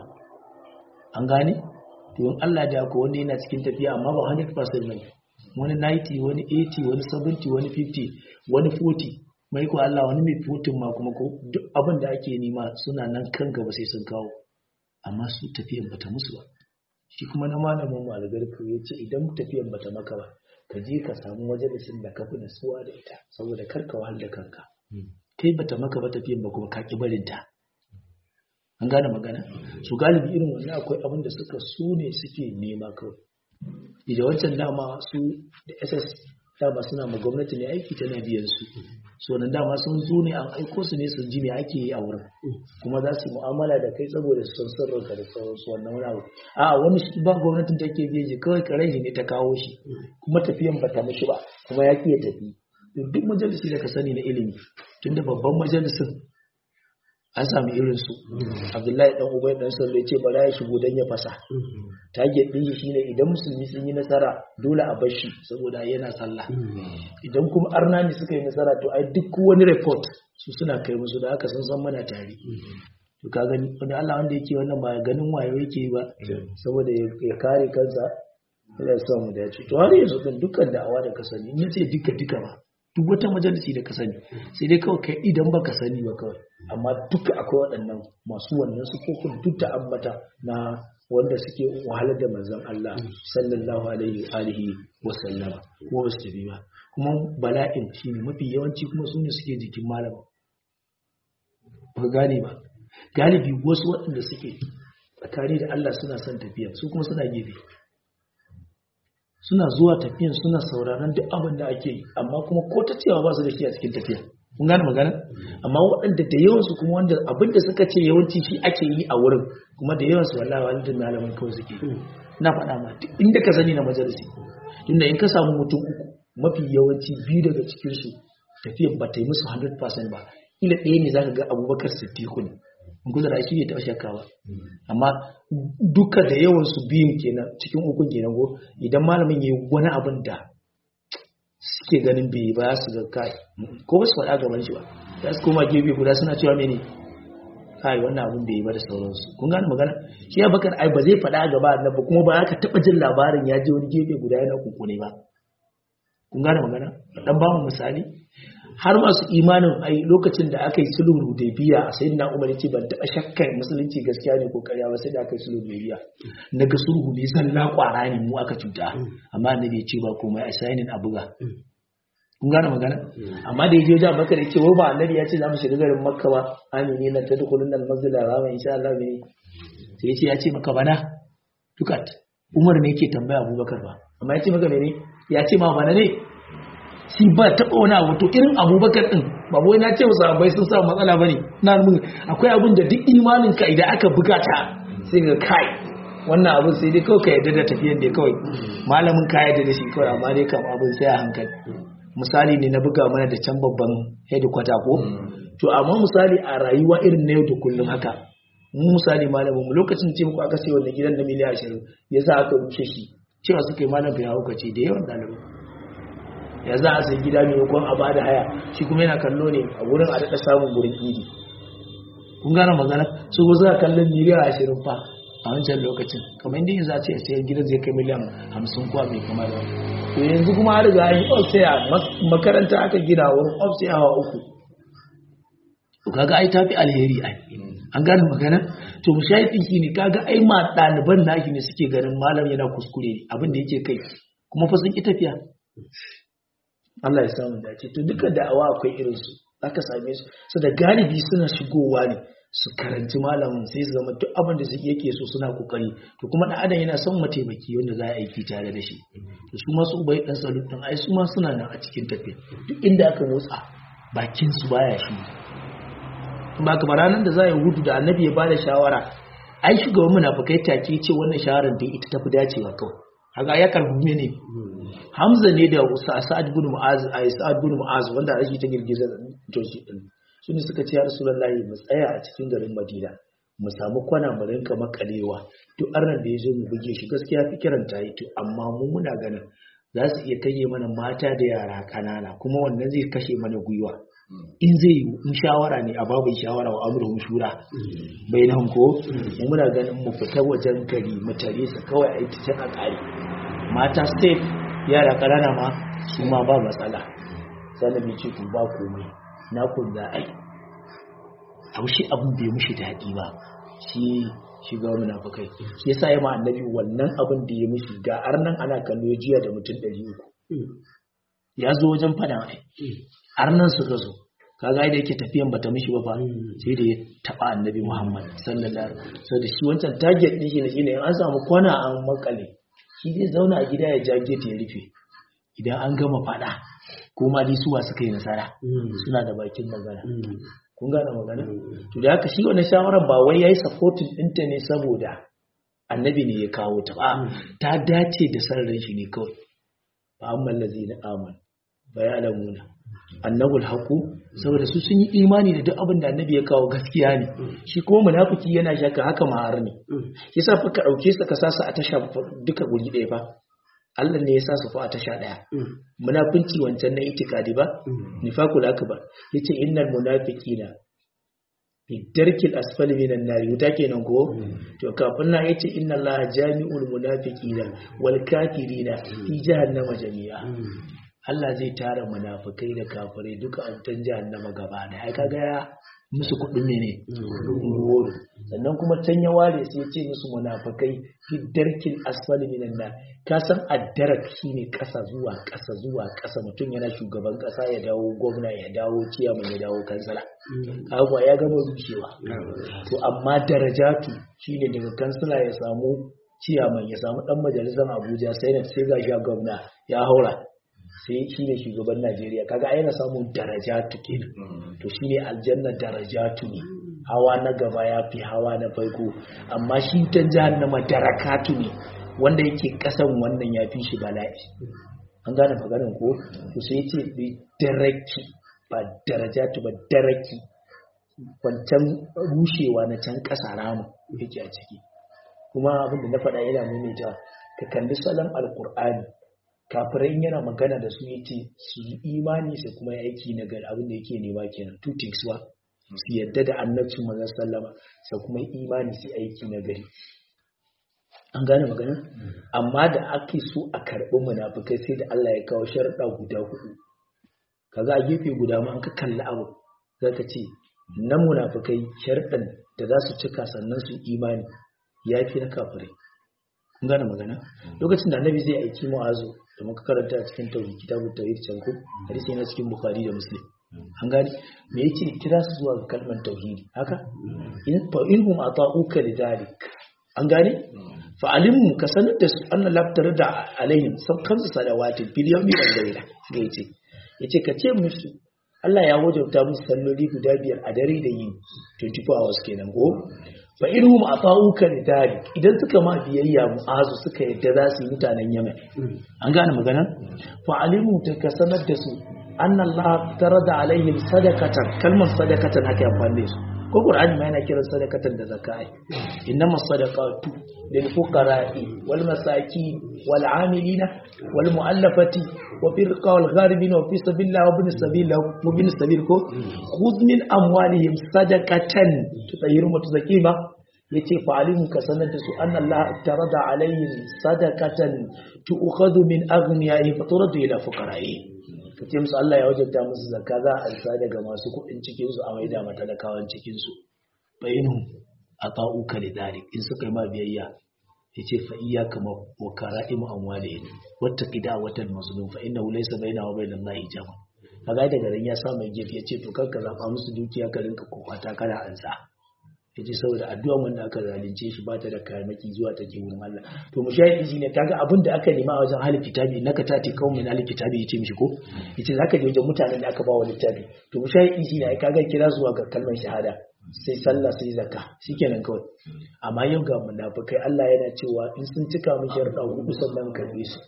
an gane to in Allah da ko wanda yana cikin tafiya amma ba 100% bane wani 90 wani 80 wani 70 wani 50 wani 40 mai ko Allah wani mai futun ma kuma ko duk abin da ake nema suna nan kan gaba sai sun kawo amma su tafiyan bata musu ba shi kuma na malamin mu algarku ya ce idan tafiyan bata maka ba ka je ka samu majalisin da ka fi nasuwa da ita saboda kar ka wahal da kanka kai bata maka ba tafiyan ba kuma ka ki barin ta an gane magana su galibi irin wannan akwai abin da suka su ne suke nema kawai idan wancan dama su da ss dama suna ma gwamnati ne aiki tana biyan su so nan dama sun zo ne an aiko su ne su ji me ake yi a wurin kuma za su yi mu'amala da kai saboda su san sirrinka da sauransu wannan wani abu a wani shi ba gwamnatin take biye shi kawai karen shi ne ta kawo shi kuma tafiyan ba ta mishi ba kuma ya ya tafi duk majalisi da ka sani na ilimi tunda babban majalisin an sami irin su abdullahi dan ubai dan sallo ce bara ya shigo dan ya fasa target din shi shine idan musulmi sun yi nasara dole a bar shi saboda yana sallah idan kuma arna ne suka yi nasara to ai duk wani report su suna kai musu da haka sun san mana tare to ka gani wani Allah wanda yake wannan ba ganin wayo yake ba saboda ya kare kansa Allah ya sa mu dace to har yanzu din dukkan da'awa da ka sani in yace duka duka ba duk wata majalisi da ka sani sai dai kawai kai idan baka sani ba kawai amma duka akwai waɗannan masu wannan sufofin duk da ambata na wanda suke wahalar da manzon Allah sallallahu alaihi alihi wa sallama ko ba su tafi ba kuma bala'in shine mafi yawanci kuma su ne suke jikin malama ba gane ba galibi wasu waɗanda suke tsakani da Allah suna son tafiya su kuma suna gefe suna zuwa tafiyan suna sauraron duk abin da ake yi amma kuma ko ta cewa ba su da shi a cikin tafiya kun gane magana amma waɗanda da yawansu kuma wanda abin da suka ce yawanci shi ake yi a wurin kuma da yawansu wallahi wani da malaman kawai suke na faɗa ma duk inda ka sani na majalisi tunda in ka samu mutum uku mafi yawanci biyu daga cikin su tafiyan ba ta yi musu 100% ba ila ɗaya ne zaka ga abubakar siddiqu ne in kusa da shi bai taɓa shakka ba amma duka da yawan su biyun kenan cikin ukun kenan go idan malamin yayi wani abin da suke ganin bai ba su ga kai ko ba su faɗa gaban shi ba za su koma gefe guda suna cewa mene kai wannan abin bai yi ba da sauransu kun gane magana shi ya bakar ai ba zai faɗa gaba na ba kuma ba ka taɓa jin labarin ya je wani gefe guda yana kukune ba kun gane magana dan ba mu misali har masu imanin ai lokacin da aka yi sulhul hudaybiya a sayyidina umar yace ban taba shakkar musulunci gaskiya ne ko ƙarya ba sai da aka yi sulhul hudaybiya naga sulhu ne zalla kwara ne mu aka cuta amma annabi ya ce ba komai a sainin a buga kun gane magana amma da yaje wajen makka da ce ba annabi ya ce za mu shiga garin makka ba amini na tadkhulun al masjid al haram insha Allah ne sai yace ya ce maka bana dukat umar ne yake tambaya abubakar ba amma ya ce maka mene ya ce ma bana ne shi ba taɓa wani abu to irin abubakar ɗin ba wai na ce wasu abai sun samu matsala ba ne na mun akwai abin da duk imanin ka idan aka buga ta sai ga kai wannan abin sai dai kawai ka yarda da tafiyan da kawai malamin ka yarda da shi kawai amma dai kam abin sai a hankali misali ne na buga mana da can babban headquarter ko to amma misali a rayuwa irin na yau da kullum haka mu misali malamin mu lokacin ce muku aka sai wannan gidan na miliyan ashirin yasa aka rushe shi cewa suka yi malam bai hauka ce da yawan ɗalibai ya za a sai gida maimakon a bada haya shi kuma yana kallo ne a wurin a daɗa samun wurin idi kun gane magana su ko za kallon miliyan ashirin fa a wancan lokacin kamar inda za a ce sai gidan zai kai miliyan hamsin kuwa mai kama da to yanzu kuma har riga yi ofsaya makaranta aka gina wurin ofsaya wa uku to kaga ai tafi alheri ai an gane magana to mushahidin shi ne kaga ai ma ɗaliban naki ne suke ganin malam yana kuskure abin da yake kai kuma fa sun ki tafiya Allah ya samu dace to duka da'awa akwai irin su aka same su su da galibi suna shigowa ne su karanci malamin sai su zama duk abin da su yake so suna kokari to kuma dan adam yana son mataimaki wanda za a aiki tare da shi to su ma su ubai dan salut din ai su ma suna nan a cikin tafiya duk inda aka motsa bakin su baya shi ba kamar ranar da za a yi hudu da annabi ya bada shawara ai shugaban munafikai take ce wannan shawarar da ita tafi dacewa kawai haka ya karbi ne Hamza ne da Sa'ad bin Mu'az a Sa'ad bin Mu'az wanda ake ta girgizar Joshi din su ne suka ce ya Rasulullahi mu tsaya a cikin garin Madina mu samu kwana mu rinka makalewa duk arnan da ya zo mu buge shi gaskiya fikiran ta yi to amma mu muna ganin za su iya kanye mana mata da yara kanana kuma wannan zai kashe mana gwiwa in zai yi in shawara ne a babin shawara wa amurhum shura bai nan ko mu muna ganin mu fita wajen gari mu tare su kawai a yi ta a kare mata safe yara ƙanana ma su ma ba matsala sannan mai ce ba komai na kun za a yi abu shi abin bai mushi daɗi ba shi shiga munafukai shi yasa ya ma annabi wannan abin da ya mushi ga arnan ana kallo jiya da mutum ɗari uku ya zo wajen fada ai arnan suka zo kaga da yake tafiyan bata mishi ba fa sai da ya taba annabi Muhammad sallallahu alaihi wasallam da shi wancan target din shi ne shine in an samu kwana an makale shi zai zauna a gida ya jage ta ya rufe idan an gama fada ko ma dai suwa suka yi nasara suna da bakin magana kun gane magana to da haka shi wannan shawarar ba wai yayi supporting ɗinta ne saboda annabi ne ya kawo ta ba ta dace da sarrin shi ne kawai fa amma allazina amanu bayanamuna annabul haku saboda su sun yi imani da duk abin da annabi ya kawo gaskiya ne shi kuma munafiki yana shakka haka ma'ar ne yasa fa ka dauke su ka sa su a tasha duka guri ɗaya fa Allah ne ya sa su fa a tasha ɗaya munafinci wancan na itikadi ba nifaqul akbar yace innal munafiqina fi darkil asfali minan nari wuta kenan ko to kafin na yace inna allaha jami'ul munafiqina wal kafirina fi jahannama jami'a Allah zai tara munafikai da kafirai duka a wutan jahannama gaba da ai kaga ya musu kudin mene woro sannan kuma can ya ware sai ya ce musu munafikai fi darkil asfali minan nar ka san addarak shine kasa zuwa kasa zuwa kasa mutum yana shugaban kasa ya dawo gwamna ya dawo ciyaman ya dawo kansala kaga ya gama rushewa to amma darajatu shine daga kansala ya samu ciyaman ya samu dan majalisar Abuja sai sai ga shi gwamna ya haura sai shi ne shugaban Najeriya kaga ai yana samun darajatu kenan to shine aljanna darajatu ne hawa na gaba ya fi hawa na farko amma shi ta jahannama darakatu ne wanda yake kasan wannan ya fi shi bala'i an gane maganin ko to sai ce bi daraki ba darajatu ba daraki wancan rushewa na can kasa ramu yake a ciki kuma abin da na faɗa yana maimaita ka kalli salon alkur'ani kafirai yana magana da su yace su yi imani su kuma yi aiki na gari abin da yake nema kenan two things wa su yadda da annabcin manzon sallama su kuma yi imani su aiki na gari an gane magana amma da ake so a karɓi munafukai sai da Allah ya kawo sharuɗa guda hudu kaga a gefe guda ma an ka kalli abu zaka ce na munafukai sharuɗan da za su cika sannan su imani ya fi na kafirai kun gane magana lokacin da annabi zai aiki mu'azu da muka karanta a cikin tauhid kitabut tauhid can ko hadisi yana cikin bukhari da muslim an gane me yake kira su zuwa ga kalmar tauhidi haka in fa inhum ata'uka lidalik an gane fa alimmu ka sanar da su anna labtar da alaihim sab kamsu salawati fil yawmi wal layla ga yace yace ka ce musu Allah ya wajauta musu salloli guda biyar a dare da yini 24 hours kenan ko fa irhum ata'uka lidalik idan suka ma biyayya mu'azu suka yadda za su yi mutanen Yemen an gane magana fa alimu ta ka sanar da su anna Allah tarada alaihim sadaqatan kalmar sadaqatan ake amfani da su ko Qur'ani ma yana kiran sadaqatan da zakai innama sadaqatu lil fuqara'i wal masakin wal 'amilina wal mu'allafati wa fil qawl gharibin wa fi sabilillah wa bin sabil wa bin sabil ko khudh min amwalihim sadaqatan tutayyiru mutazakima yace fa alimu ka sanar da su anna Allah tarada alaihim sadaqatan tu'khadhu min aghniyaihim fa turadu ila fuqara'i kace musu Allah ya wajabta musu zakka za a alsa daga masu kuɗin cikin su a maida mata talakawan cikin su bayinu ata'uka lidalik in suka yi ma biyayya yace fa iyyaka wa kara'imu amwalihim wattaqi da'watal mazlum fa innahu laysa bainahu wa bainallahi hijab kaga daga ran ya sa mai gefe yace to kanka zaba musu dukiya ka rinka kokwata kana ansa yace saboda addu'a wanda aka zalunce shi ba ta da kayanaki zuwa ta ke wurin Allah to mu shayi shi ne kaga abin da aka nema a wajen halin kitabi naka tati kawai min halin kitabi yace mishi ko yace zaka je wajen mutanen da aka ba wa littafi to mu shayi shi ne kaga kira zuwa ga kalmar shahada sai sallah sai zakka shikenan kawai amma yau ga munafikai Allah yana cewa in sun cika mu sharuɗa hudu sannan karbe su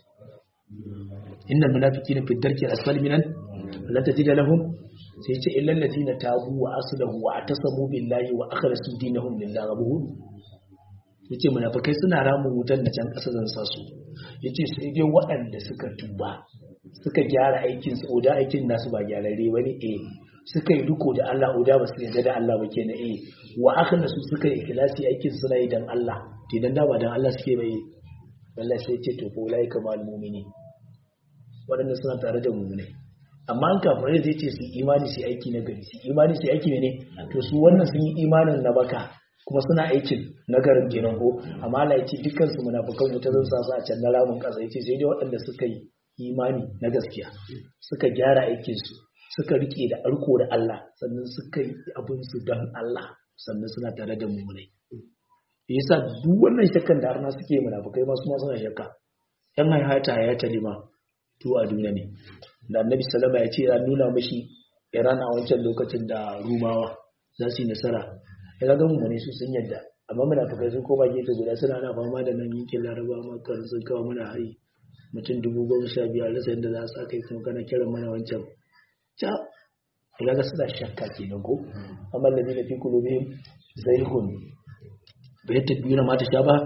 innal munafiqina fi darki asfali minan la tajida lahum sai ce illal ladina tabu wa aslahu wa atasamu billahi wa akhlasu dinahum lillahi rabbuhum yace munafikai suna ramun wutan da can kasa zan sa su yace sai dai waɗanda suka tuba suka gyara aikin su oda aikin nasu ba gyararre bane eh suka yi duko da Allah oda ba su yarda da Allah ba kenan eh wa akhlasu suka yi ikhlasi aikin suna yi dan Allah idan da ba dan Allah suke bai wallahi sai ce to ko lai kamal mu'mini waɗanda suna tare da mu'minai amma an kafirai zai ce su imani su aiki na gari su imani su aiki ne to su wannan sun yi imanin na baka kuma suna aikin na garin kenan ko amma Allah ya ce dukkan su munafikan wuta zan sa su a can na ramin kasa yace sai dai waɗanda suka yi imani na gaskiya suka gyara aikin su suka rike da arko da Allah sannan suka yi abin su dan Allah sannan suna tare da mummunai yasa duk wannan shakkan da arna suke munafikai ma su ma suna shakka yan hayata hayata lima to a duniya ne da annabi salama ya ce ya nuna mashi iran a wancan lokacin da rumawa za su yi nasara ya ga mu ne su sun yadda amma muna fuka sun koma gefe guda suna na fama da nan yankin laraba makar sun kawo mana hari mutum dubu goma sha biyar rasa yadda za su sa kai kuma kana kiran mana wancan ca ya ga suna shakka kenan ko amma da ne fi kulubihim zaihun bai ta biyu na mata sha ba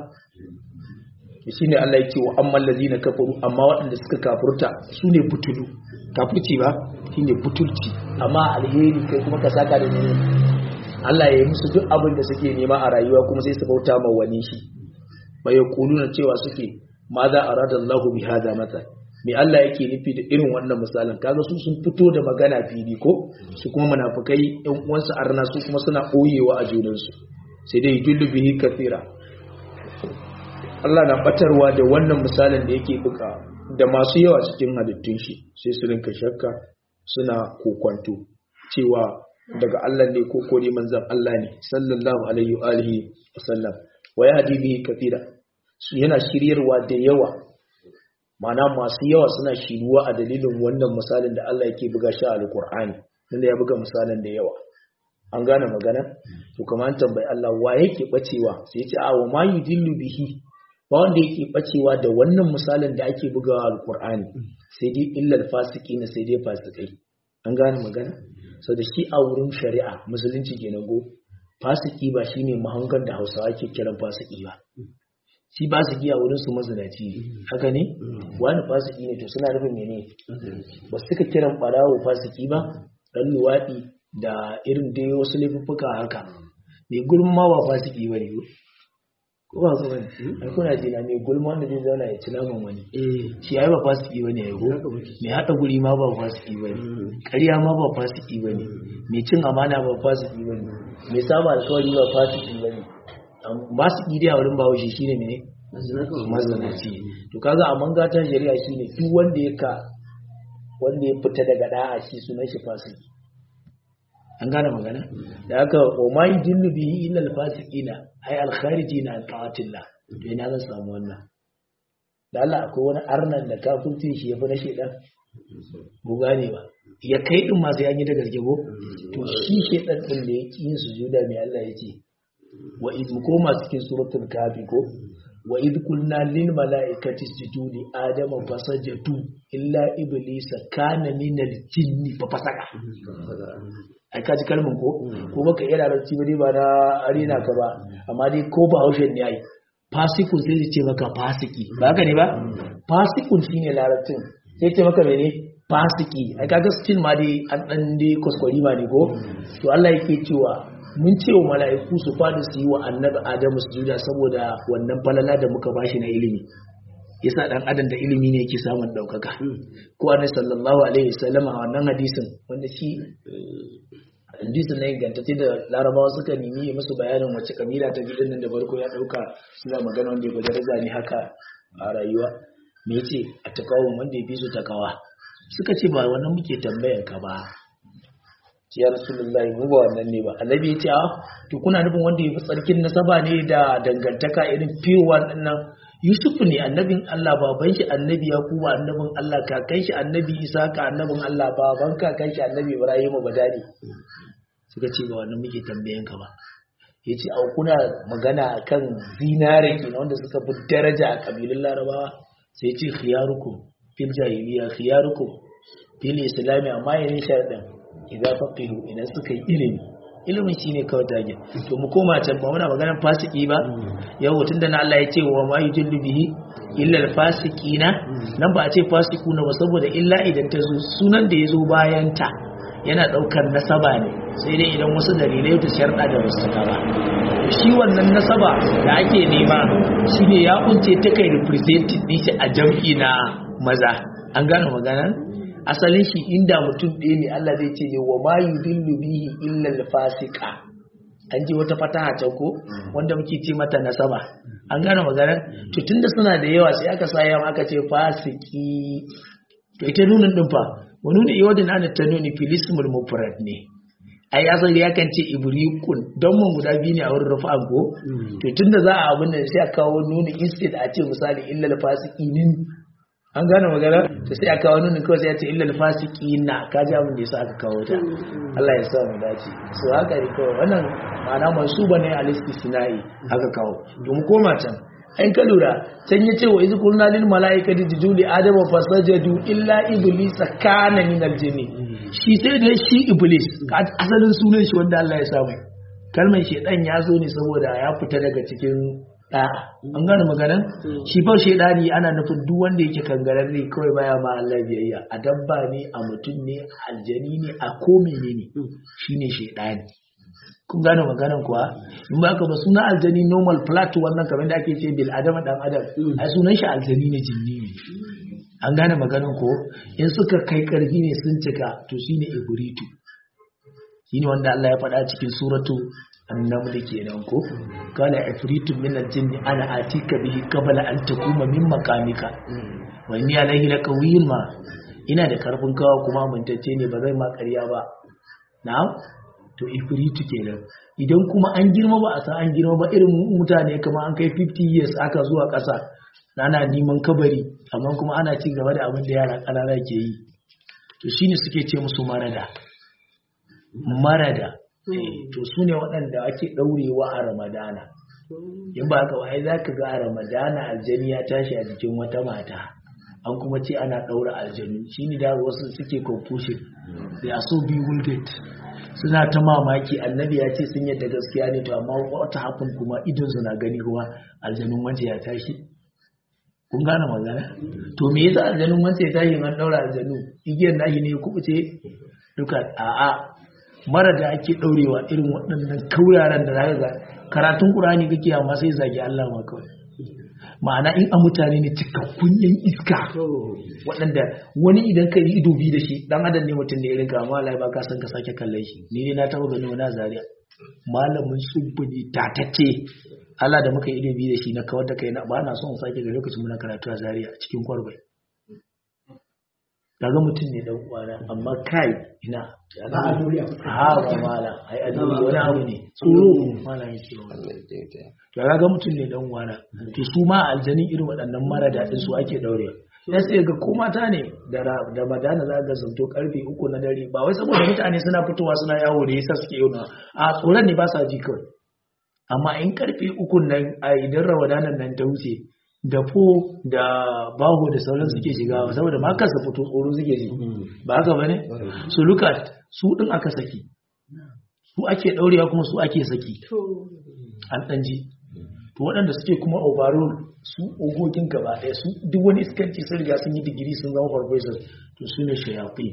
shi ne Allah yake wa amman lazina kafaru amma waɗanda suka kafurta su ne butulu kafurci ba shi ne butulci amma alheri kai kuma ka saka da ne Allah ya yi musu duk abin da suke nema a rayuwa kuma sai su bauta ma wani shi bai na cewa suke ma za a rada Allahu bi hada mata me Allah yake nufi da irin wannan misalin kaga su sun fito da magana fili ko su kuma munafikai ɗan uwansu arna su kuma suna ɓoyewa a junansu sai dai yudullu bihi kathira Allah na batarwa da wannan misalin da yake buka da masu yawa cikin halittun shi sai su rinka shakka suna kokwanto cewa daga Allah ne ko ko manzon Allah ne sallallahu alaihi wa alihi wasallam wa yahdi bihi kathira su yana shiryarwa da yawa mana masu yawa suna shiruwa a dalilin wannan misalin da Allah yake buga shi a alqur'ani inda ya buga misalin da yawa an gane magana to kamar an tambayi Allah wa yake bacewa sai ya ce a wa ma yudillu bihi ba wanda yake bacewa da wannan misalin da ake bugawa alkur'ani sai dai illal fasiki na sai dai fasikai an gane magana sau da shi a wurin shari'a musulunci ke go fasiki ba shi ne mahangar da hausawa ke kiran fasiki ba shi fasiki a wurin su mazinaci ne haka ne wani fasiki ne to suna nufin mene ba suka kiran barawo fasiki ba dan luwaɗi da irin dai wasu laifuffuka haka mai gulma ba fasiki ba ne ko ba su bane ai kuna ji na mai gulma wanda zai zauna ya ci naman wani shi ai ba fasiki bane ya go mai hada guri ma ba fasiki bane ƙarya ma ba fasiki bane mai cin amana ba fasiki bane mai saba alkawari ba fasiki bane ba su dai a wurin bawo shi shine mene mazanaci to kaga a mangatan shari'a shine duk wanda ya ka wanda ya fita daga da'a shi sunan shi fasiki an gane magana da aka wa ma yi dillu bihi illa alfasiqina ay alkharijina an ta'atillah to ina zan samu wannan da Allah akwai wani arnan da kafirci shi yafi na shedan bu gane ba ya kai din ma sai an yi da gaske ko to shi shedan din da yake yin sujuda mai Allah yace wa id koma cikin suratul kafi ko wa id qulna lil malaikati isjudu li adama fasajadu illa iblisa kana minal jinni fa fasaka ai ka ji kalmin ko ko baka iya larabci ba dai ba na arena ka ba amma dai ko ba haushen ne ai fasikun sai ya ce maka fasiki ba haka ne ba fasikun shine larabcin sai ce maka mene fasiki ai kaga still ma dai an dan dai kuskure ma ne ko to Allah yake cewa mun ce wa mala'iku su fadi su yi wa annabi Adamu sujuda saboda wannan falala da muka bashi na ilimi yasa dan adam da ilimi ne yake samun daukaka ko annabi sallallahu alaihi wasallam a wannan hadisin wanda shi hadisin ne gantacce da larabawa suka nemi musu bayanin wace kabila ta gidan nan da farko ya dauka suna magana wanda ya daraja ne haka a rayuwa me yace a takawun wanda ya fi su takawa suka ce ba wannan muke tambayar ka ba ya rasulullahi mu ba wannan ne ba annabi ya ce a to kuna nufin wanda ya fi tsarkin nasaba ne da dangantaka irin fiyowa nan Yusuf ne annabin Allah baban shi annabi Yakubu annabin Allah kakan shi annabi Isa ka annabin Allah baban kakan shi annabi Ibrahim badani suka ce ba wannan muke tambayen ka ba yace au kuna magana akan zinare kenan wanda suka fi daraja a kabilun Larabawa sai yace khiyarukum fil jahiliya khiyarukum fil islami amma yayin sharadin idan faqihu idan suka yi ilimi ilimin shine kawai tage to mu koma can ba muna maganar fasiki ba yau tunda na Allah ya ce wa ma yujillu bihi illa al-fasiqina nan ba a ce fasikuna ba saboda illa idan ta zo sunan da ya zo bayan ta yana daukar nasaba ne sai dai idan wasu dalilai ta sharda da wasu ba shi wannan nasaba da ake nema shine ya kunce ta kai represented din shi a jam'i na maza an gane maganar asalin shi inda mutum ɗaya ne Allah zai ce ne wa ma yudillu bihi illa al-fasiqa an ji wata fataha can ko wanda muke ce mata nasaba an gane maganar to tunda suna da yawa sai aka sa yawa aka ce fasiki to ita nunin din fa wa nuni iwadin ana ta nuni filismul mufrad ne ai asali ya kan ce ibrikun don mun guda biyu ne a wurin rafa'an ko to tunda za a abin nan sai a kawo nuni instead a ce misali illa al-fasiqinin an gane magana to sai a kawo nunin kawai sai ya ce illa al-fasiqina ka ji abin da yasa aka kawo ta Allah ya sa mu dace so haka ne kawai wannan ma'ana mansuba ne al-istisna'i aka kawo to mu koma can in ka lura can ya ce wa izu kulna lil mala'ikati sujudu li adama fasajadu illa iblis kana min al-jinni shi sai da shi iblis ka asalin sunan shi wanda Allah ya samu kalmar shedan ya zo ne saboda ya fita daga cikin da'a an gane maganan shi fa shedani ana nufin duk wanda yake kangararre kawai baya ma Allah biyayya a dabba ne a mutum ne a aljani ne a ko menene shine shedani kun gane maganan kuwa in ba ka ba suna aljani normal flat wannan kamar da ake ce bil adama dan adam ai sunan shi aljani ne jinni ne an gane maganan ko in suka kai karfi ne sun cika to shine ibritu shine wanda Allah ya faɗa cikin suratu annaml kenan ko kana ifritu min aljinn ana atika bihi qabla an takuma min makamika wa inni alayhi laqawiyyun ma ina da karfin kawa kuma mintacce ne ba zai ma ƙarya ba na'am to ifritu kenan idan kuma an girma ba a san an girma ba irin mutane kamar an kai 50 years aka zuwa ƙasa ana neman kabari amma kuma ana ci gaba da abin da yara ƙanana ke yi to shine suke ce musu marada marada to su ne waɗanda ake ɗaurewa a ramadana in ba haka wai za ka ga a ramadana aljani ya tashi a jikin wata mata an kuma ce ana ɗaura aljanu shi ne da wasu suke confusion they are so bewildered suna ta mamaki annabi ya ce sun yadda gaskiya ne to amma wata hafin kuma idon suna gani kuma aljanun wance ya tashi kun gane magana to me yasa aljanun wance ya tashi man ɗaura aljanu igiyar nashi ne kubuce duka a'a mara da ake ɗaurewa irin waɗannan kauraren da zaka ga karatun ƙur'ani kake amma sai zagi Allah ma kawai ma'ana in a mutane ne cikakkun yan iska waɗanda wani idan ka yi ido bi da shi dan adam ne mutum ne irin ka amma Allah ba ka san ka sake kallon shi ni ne na taɓa gani wani zaria malamin subbu ne tatacce Allah da muka yi ido bi da shi na kawar da kai na ba na son sake ga lokacin muna karatu a zaria cikin kwarbai kaga mutum ne dan uwana amma kai ina ha ba mala ai a duniya wani abu ne tsoro mala yake wani to kaga mutum ne dan uwana to su ma aljanin irin waɗannan mara daɗin su ake daure ya sai ga ko mata ne da da madana za ga zanto karfe uku na dare ba wai saboda mutane suna fitowa suna yawo da yasa suke yau a tsoron ne ba sa ji kawai amma in karfe uku nan a idan ramadanan nan ta wuce da fo da baho da sauran suke shiga saboda ma kasa fito tsoro suke ji ba haka bane so look at su din aka saki su ake daurewa kuma su ake saki an dan ji to waɗanda suke kuma overall su ogogin gaba ɗaya su duk wani iskanci sun riga sun yi digiri sun zama professor to su ne shayafi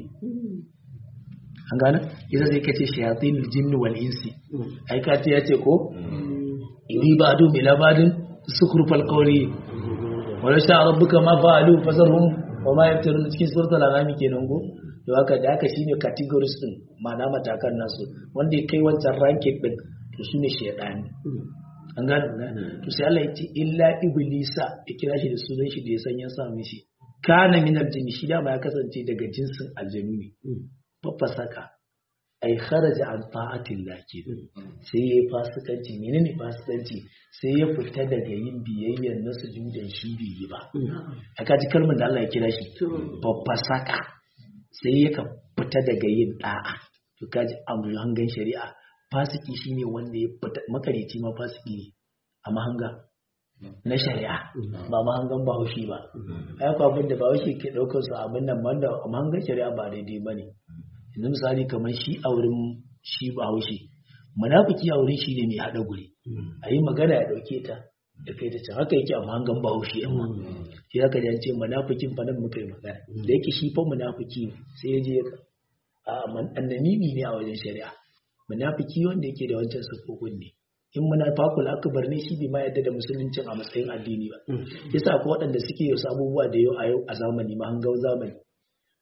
an gane ita zai kace shayatin jinni wal insi ai ka ce yace ko iri ba adu ila badin sukrufal qawli wala sha rabbuka ma fa'alu fasarhum wa ma yaftarun cikin suratul anam kenan go to haka da haka shine categories din ma'ana matakan nasu wanda ya kai wancan ranking din to shine shaytani an gane ne to sai Allah ya ce illa iblisa ya kira shi da sunan shi da ya san ya sa mishi kana min aljinni shi da ba ya kasance daga jinsin aljanu ne fafasaka ai kharaja an ta'atillah ke sai ya fasikanci menene fasikanci sai ya fita daga yin biyayyar na sujudan shi bai yi ba aka ji kalmar da Allah ya kira shi fafasaka sai ya ka fita daga yin da'a to kaji amru hangan shari'a fasiki shine wanda ya fita makarici ma fasiki ne a mahanga na shari'a ba mahangan bahaushe ba ai ko abin da bahaushe ke daukar su abin nan wanda a mahangan shari'a ba daidai bane yanzu misali kamar shi a wurin shi bahaushe munafiki a wurin shi ne mai haɗa guri a yi magana ya ɗauke ta da kai ta can haka yake a mahangan bahaushe amma shi haka da ce munafikin fa nan muka yi magana da yake shi fa munafiki ne sai ya je a annamimi ne a wajen shari'a munafiki wanda yake da wancan sufofin ne in munafakul akbar ne shi bai ma yadda da musuluncin a matsayin addini ba yasa ko waɗanda suke yau abubuwa da yau a yau a zamani mahangan zamani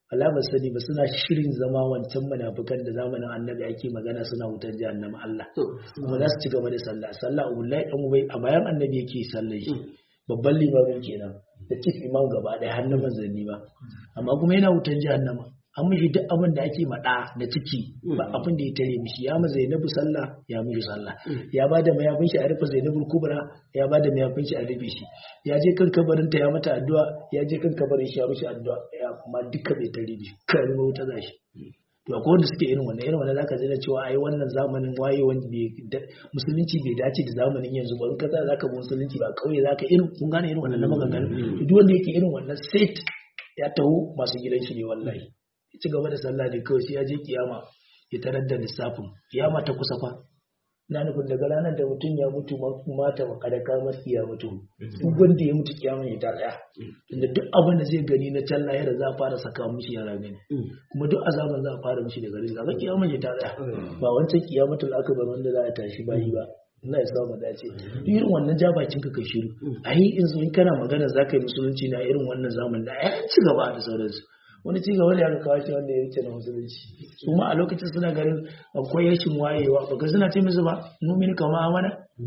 Allah ba sani ba suna shirin zama wancan munafikan da zamanin annabi ake magana suna wutar jahannama Allah kuma za su ci gaba da sallah sallah Abdullahi dan Ubay a bayan annabi yake sallar shi babban limamin kenan da chief imam gaba ɗaya har na manzanni ba amma kuma yana wutar jahannama an mishi duk abin da ake maɗa da ciki ba abin da ya tare mishi ya ma Zainabu sallah ya mishi sallah ya ba da mayafin shi a rufe Zainabu kubra ya ba da mayafin shi a rufe shi ya je kan kabarin ta ya mata addu'a ya je kan kabarin shi ya mishi addu'a ya kuma duka bai tare mishi kan ma wuta zashi to akwai wanda suke irin wannan irin wannan zaka ji na cewa ai wannan zamanin waye wanda bai musulunci bai dace da zamanin yanzu ba in ka tsaya zaka bi musulunci ba kauye zaka irin kun gane irin wannan na maganganu duk wanda yake irin wannan set ya taho masu gidan shi ne wallahi ci gaba da sallah ne kawai sai ya je kiyama ya tarar da lissafin kiyama ta kusa fa na nufin daga ranar da mutum ya mutu mata wa kada ka masu ya mutu duk wanda ya mutu kiyama ya ta tsaya tunda duk abin da zai gani na can lahira za a fara saka mishi yara gani kuma duk azaban za a fara mishi daga rizka ga kiyama ya ta tsaya ba wancan kiyamatul akbar wanda za a tashi bayi ba Allah ya sa mu dace duk irin wannan ja bakin ka kai shiru ai in in kana magana za ka yi musulunci na irin wannan zamanin da ai ci gaba da sauransu wani ci gaba da ya kawo shi wanda ya wuce na musulunci su ma a lokacin suna ganin akwai yashin wayewa ba suna ce musu ba mumin kama amana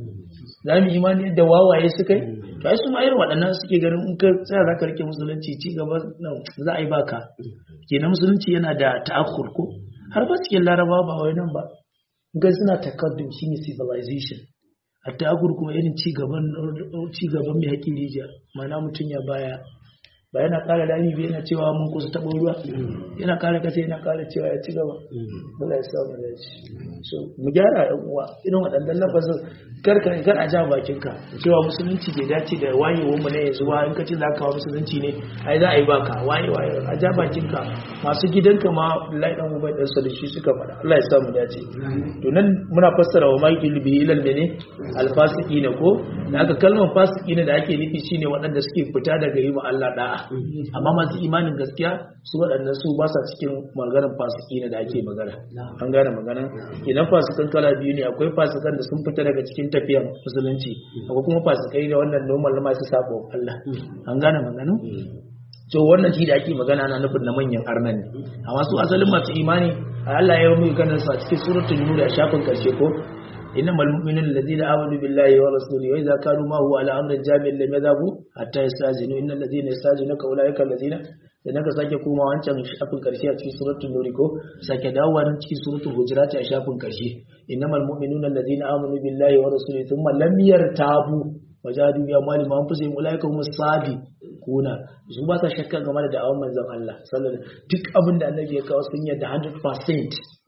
za mu imani yadda wawaye suka yi to ai su ma irin waɗannan suke ganin in ka tsaya za ka rike musulunci ci gaba za a yi baka kenan musulunci yana da ta'akkur ko har ba cikin laraba ba wai nan ba ga suna takaddum shine civilization a ta'akkur kuma irin ci gaban ci gaban mai haƙin rijiya ma'ana mutum ya baya ba yana kara dami bai yana cewa mun kusa taɓa ruwa yana kara kasa yana kara cewa ya ci gaba Allah ya samu da shi so mu gyara ɗan uwa irin waɗannan lafazin kar ka kar a ja bakin ka cewa musulunci bai dace da wayewar mu na yanzu ba in ka ce za ka kawo musulunci ne ai za a yi baka waye waye a ja bakin ka masu gidanka ma Allah dan ubai dan da shi suka faɗa Allah ya samu dace to nan muna fassara wa mai ilbi ilal mene alfasiqina ko da aka kalmar fasiqina da ake nufi shine waɗanda suke fita daga yi Allah da'a amma masu imanin gaskiya su waɗannan su ba sa cikin maganar fasiki ne da ake magana an gane magana idan fasikan kala biyu ne akwai fasikan da sun fita daga cikin tafiyar musulunci akwai kuma fasikai da wannan normal masu sabo Allah an gane magana to wannan shi da ake magana na nufin na manyan arnan ne amma su asalin masu imani Allah ya yi mu ganin su a cikin suratul nur a shafin karshe ko إنما المؤمنون الذين آمنوا بالله ورسوله وإذا كانوا ما هو على أمر جامع لم يذهبوا حتى يستأذنوا إن الذين يستأذنوك أولئك الذين da naka sake koma wancan shafin karshe a cikin suratul nur ko sake dawowa nan cikin suratul hujurat a shafin karshe innamal mu'minuna alladhina amanu billahi wa rasulihi thumma lam yartabu wajadu bi amwalihim wa anfusihim ulaika humus sadiquna su ba sa shakka game da da'awan manzon Allah sallallahu alaihi wasallam duk abin da annabi ya kawo sun yarda 100%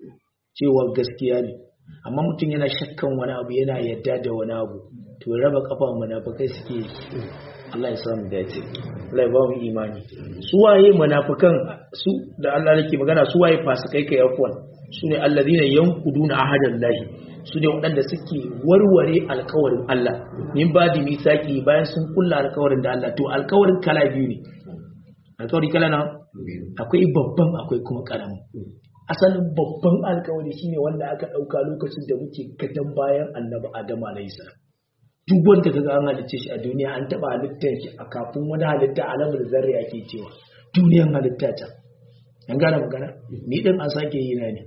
cewa gaskiya ne amma mutum yana shakkan wani abu yana yadda da wani abu to raba kafa munafikai suke Allah ya samu dace Allah ya ba mu imani su waye munafikan su da Allah yake magana su waye fasikai kai afwan su ne alladhina yanquduna ahadallahi su ne waɗanda suke warware alkawarin Allah min ba da misaki bayan sun kulla alkawarin da Allah to alkawarin kala biyu ne alkawari kala na akwai babban akwai kuma karamin asalin babban alkawari shine wanda aka ɗauka lokacin da muke gadon bayan annabi adam alayhi salam duk wanda kaga an halicce shi a duniya an taɓa halittar shi a kafin wani halitta alamar zarri ake cewa duniyan halitta ta an gane magana ni din an sake yi na ne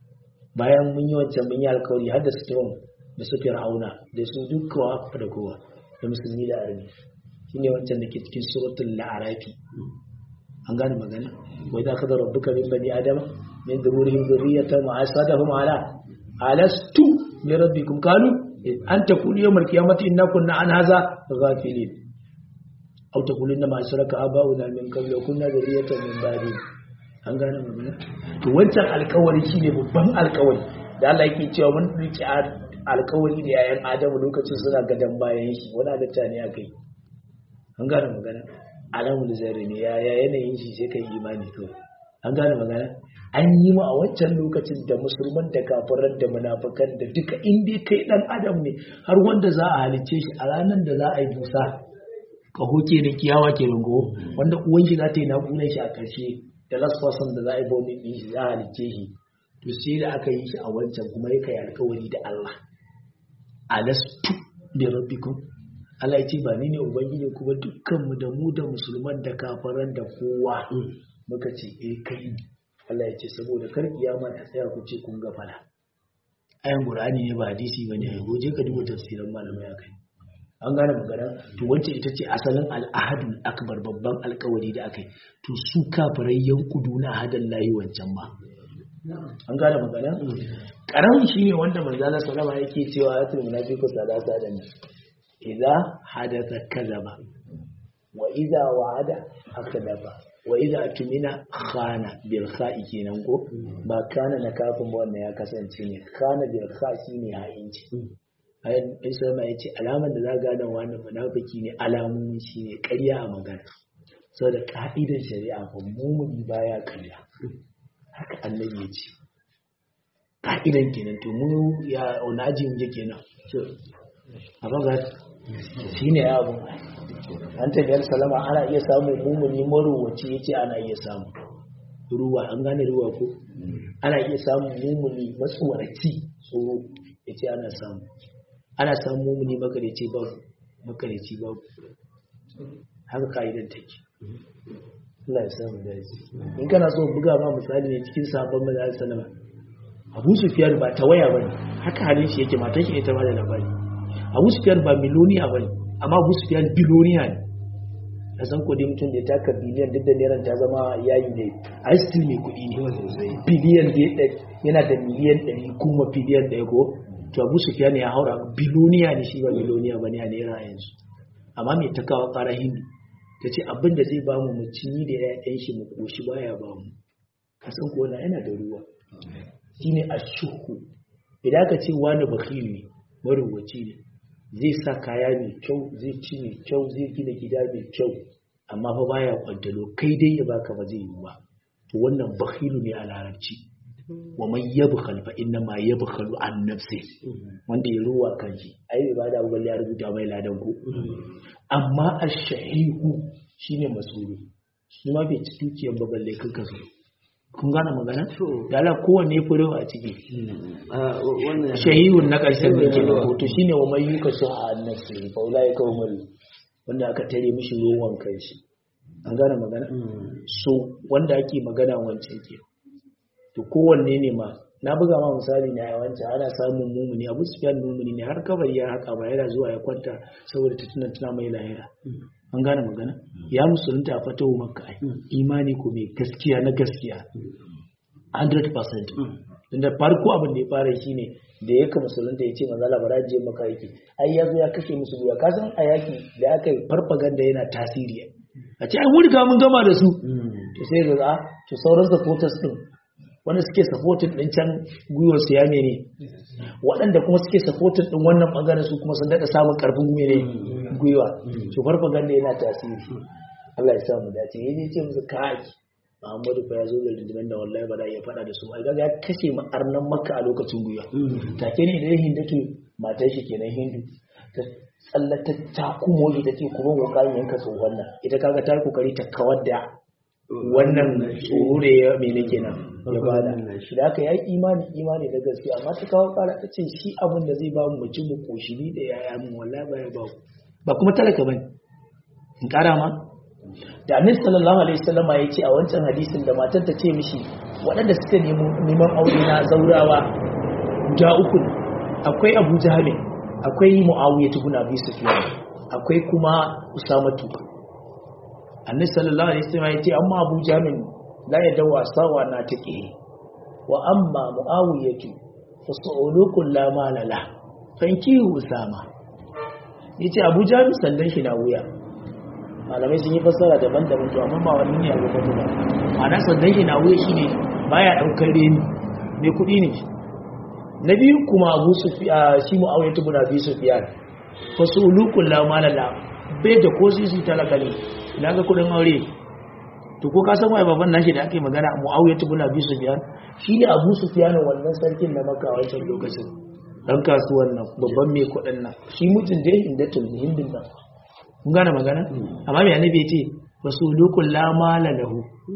bayan mun yi wancan mun yi alkawari har da su da su fir'auna da su dukkawa da kowa da musulmi da arni shine wancan da ke cikin suratul la'arafi an gane magana wai za ka da rabbuka min bani adama min dhururihim dhurriyatan wa asadahum ala alastu bi rabbikum qalu an taqulu yawm al-qiyamati inna kunna an hadha ghafilin aw taqulu inna ma ashraka aba'una min qablu wa kunna dhurriyatan min ba'di an gane magana to wancan alkawari shine babban alkawari da Allah yake cewa mun rike alkawari da yayan Adamu lokacin suna gadan bayan shi wani halitta ne akai an gane magana alamu da zai ne ya yanayin shi sai kai imani kawai an gane magana an yi mu a wancan lokacin da musulman da kafiran da munafikan da duka inda kai dan adam ne har wanda za a halicce shi a ranar da za a yi busa kaho ke da kiyawa ke rungo wanda uwan shi za ta yi naƙunan shi a ƙarshe da last person da za a yi baunin ɗin shi za a halicce shi to sai da aka yi shi a wancan kuma ya kai alkawari da Allah alastu bi rabbikum Allah ya ce ba ni ne ubangiji kuma dukkanmu da mu da musulman da kafaran da kowa muka ce eh kai Allah ya ce saboda kar kiyama ta tsaya ku ce kun ga fala ayan qur'ani ne ba hadisi bane ai goje ka duba tafsirin malamai akai an gane magana to wancan ita ce asalin al'ahadul akbar babban alkawari da akai to su kafirai yankudu na ahadan lahi wancan ba an gane magana karamin shine wanda manzo Allah sallama yake cewa ayatul munafiqu salasa da ne idza hadatha kadhaba wa idza wa'ada akdaba wa idza tumina khana bil kha'i kenan ko ba kana na kafin ba wannan ya kasance ne khana bil kha shine ha'inci ayan isa ma yace alaman da za gane wannan munafiki ne alamomin shine ƙarya a magana saboda ka'idar shari'a ba mumuni baya ƙarya haka annabi ya ce ka'idan kenan to mu ya wani aji mu je kenan a baga shi ne ya abu an tafiyar salama ana iya samun mumuni marowaci ya ce ana iya samu ruwa an gane ruwa ko ana iya samun mumuni matsuwarci tsoro ya ce ana samu ana samun mumuni makarici babu makarici babu haka ka'idan take Allah ya samu daji in kana so buga ma misali ne cikin sabon maza sallama Abu Sufyan ba ta waya bane haka halin shi yake matan shi ita ba da labari Abu Sufyan ba miloniya bane amma Abu Sufyan biloniya ne a san kudi mutum da ya taka biliyan duk da neran ta zama yayi ne a still mai kudi ne biliyan da yana da miliyan 100 kuma biliyan 1 ko to Abu Sufyan ya haura biloniya ne shi ba miloniya bane a naira yanzu amma mai takawa ƙara hindi ta ce abin da zai ba mu mucini da ya'yan shi mu koshi baya ba mu kasan kona yana da ruwa shine ashuhu idan ka ce wani bakil ne marubuci ne zai sa kaya mai kyau zai ci mai kyau zai gina gida mai kyau amma fa baya kwantalo kai dai ya baka ba zai yi ba to wannan bakilu ne a larabci wa man yabkhal fa inna ma yabkhalu an nafsi wanda ya ruwa kanshi ai ibada ubangi ya rubuta mai ladan ku amma ash-shahihu shine masulu shi ma bai ci dukiyar ba balle kanka so kun gane magana da Allah kowanne furewa a ciki shahihun na ƙarshen da ke da hoto shine wa mai yuka su a nafsi fa ulai ka umul wanda aka tare mishi ruwan kanshi an gane magana so wanda ake magana wancan ke to kowanne ne ma na buga ma misali na yawanci ana samun mumuni abu su fiyan mumuni ne har kabari ya haka ba yana zuwa ya kwanta saboda ta tuna tuna mai lahira an gane magana ya musulunta a fatahu makka ai imani ko mai gaskiya na gaskiya 100% tunda farko abin da ya fara shi ne da ya kama musulunta ya ce maza labara je maka yake ai ya zo ya kashe musu guya kasan a yaki da aka yi farfaganda yana tasiri a ce ai mun riga mun gama da su to sai ga to sauran supporters din wanda suke supporting din can gwiwar su ya mene waɗanda kuma suke supporting din wannan bangaren su kuma sun daɗa samun ƙarfin mene gwiwa to farfaganda yana tasiri Allah ya samu dace ya je ce musu kai Muhammadu fa ya zo da rundunar da wallahi ba za ya faɗa da su ai ga ya kashe ma'arnan makka a lokacin gwiwa take ne da hindatu matar shi kenan hindu ta tsallata ta kuma ita ce kuma kokarin yanka tsohon nan ita kaga ta kokari ta kawar da wannan tsoro da ya mene kenan ya bada shi da aka yi imani imani da gaskiya amma ta kawo kara ta ce shi abin da zai ba mu ci mu koshi ni da yaya mun wallahi ba ya ba ba kuma talaka bane in kara ma da annabi sallallahu alaihi wasallam ya ce a wancan hadisin da matar ta ce mishi waɗanda suka nemi neman aure na zaurawa guda uku akwai Abu Jahl akwai Muawiya ibn Abi Sufyan akwai kuma Usama tuka annabi sallallahu alaihi wasallam yace amma Abu Jamin la yadawa sawa na take wa amma Muawiyatu fa su'ulukul la malala fanki Usama yace Abu Jamin sallan shi na wuya malamai sun yi fassara daban-daban to amma ba wani ne abu ba ba ana sallan shi na wuya shine baya daukar reni me kudi ne na biyu kuma Abu Sufyan shi Muawiyatu ibn Abi Sufyan fa su'ulukul la malala bai da ko sisi talaka ne na ga kudin aure to ko ka san waye baban nashi da ake magana Muawiya ibn Abi Sufyan shi ne Abu Sufyan wannan sarkin na Makka wancan lokacin dan kasuwan nan babban mai kudin nan shi mutun da inda tun hindin nan kun gane magana amma me annabi ya ce rasulukul la mala lahu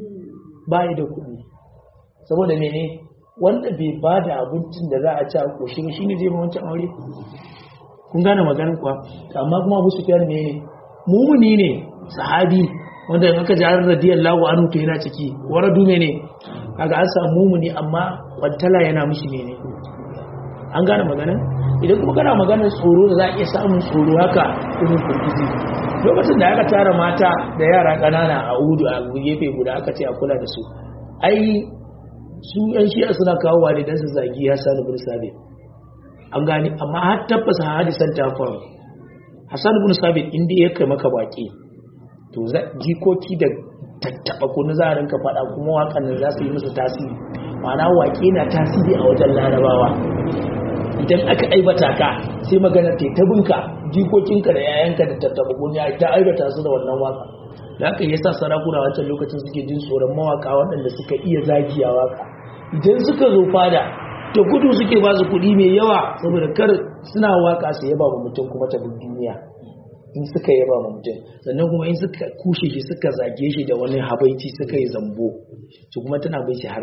bai da kudi saboda mene wanda bai ba da abincin da za a ci a koshi ba shine zai ba wancan aure kun gane maganin kuwa amma kuma Abu Sufyan ne mumuni ne sahabi wanda in aka ji har radiyallahu anhu to yana ciki waradu ne kaga an samu mumuni amma kwantala yana mishi ne ne an gane magana idan kuma kana maganar tsoro da za a iya samun tsoro haka irin kurkuzi lokacin da aka tara mata da yara ƙanana a udu a gefe guda aka ce a kula da su ai su yan shi'a suna kawo wa dan su zagi ya sani bin sabit an gane amma har tabbasa hadisan ta faru hassan bin sabit inda ya kai maka baki to jikoki da tattaba kunu za a rinka faɗa kuma waƙan nan za su yi musu tasiri ma'ana waƙe na tasiri a wajen larabawa idan aka aibata ka sai magana ta ta binka jikokinka da yayanka da tattaba kunu ya ta aibata su da wannan waka da haka yasa sarakuna wancan lokacin suke jin tsoron mawaka waɗanda suka iya zagiya waka idan suka zo fada da gudu suke ba su kuɗi mai yawa saboda kar suna waka su yaba wa mutum kuma ta duniya in suka yaba wa mutum sannan kuma in suka kushe shi suka zage shi da wani habaici suka yi zambo to kuma tana bai shi har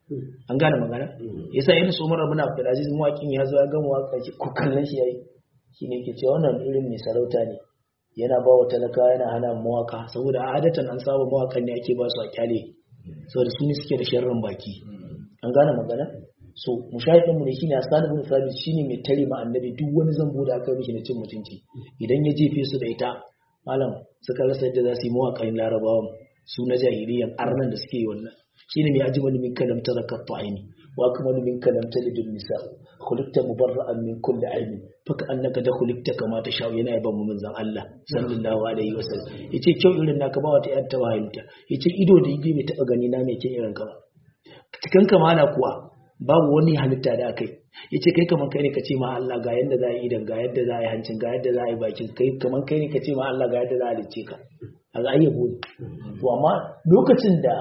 an gane magana yasa yana so mara muna Abdulaziz mawakin ya zo ya gama waka shi ko kallon shi yayi shine ke cewa wannan irin mai sarauta ne yana ba wa talaka yana hana mawaka saboda a adatan an saba mawakan ne ake ba su a kyale saboda su ne suke da sharrin baki an gane magana so mushahidin mu ne shine Hassan ibn Thabit shine mai tare ma annabi duk wani zambo da aka mishi na cin mutunci idan ya jefe su da ita malam suka rasa yadda za su yi mawakan larabawan su na jahiliyan arnan da suke yi wannan shine mai ajmal min kalam tarakat aini wa akmal min kalam talidun nisa khuliqta mubarra'an min kulli aibin faka annaka da khuliqta kama ta sha yana yaban mu manzon Allah sallallahu alaihi wasallam yace kyau irin naka ba wata yar tawahimta yace ido da ido bai taba gani na mai kyau irin ka ba cikin kamala kuwa babu wani halitta da akai yace kai kaman kai ne ka ce ma Allah ga yadda za a yi idan ga yadda za a yi hancin ga yadda za a yi bakin kai kaman kai ne ka ce ma Allah ga yadda za a halicce ka a ga ayyabo ne to amma lokacin da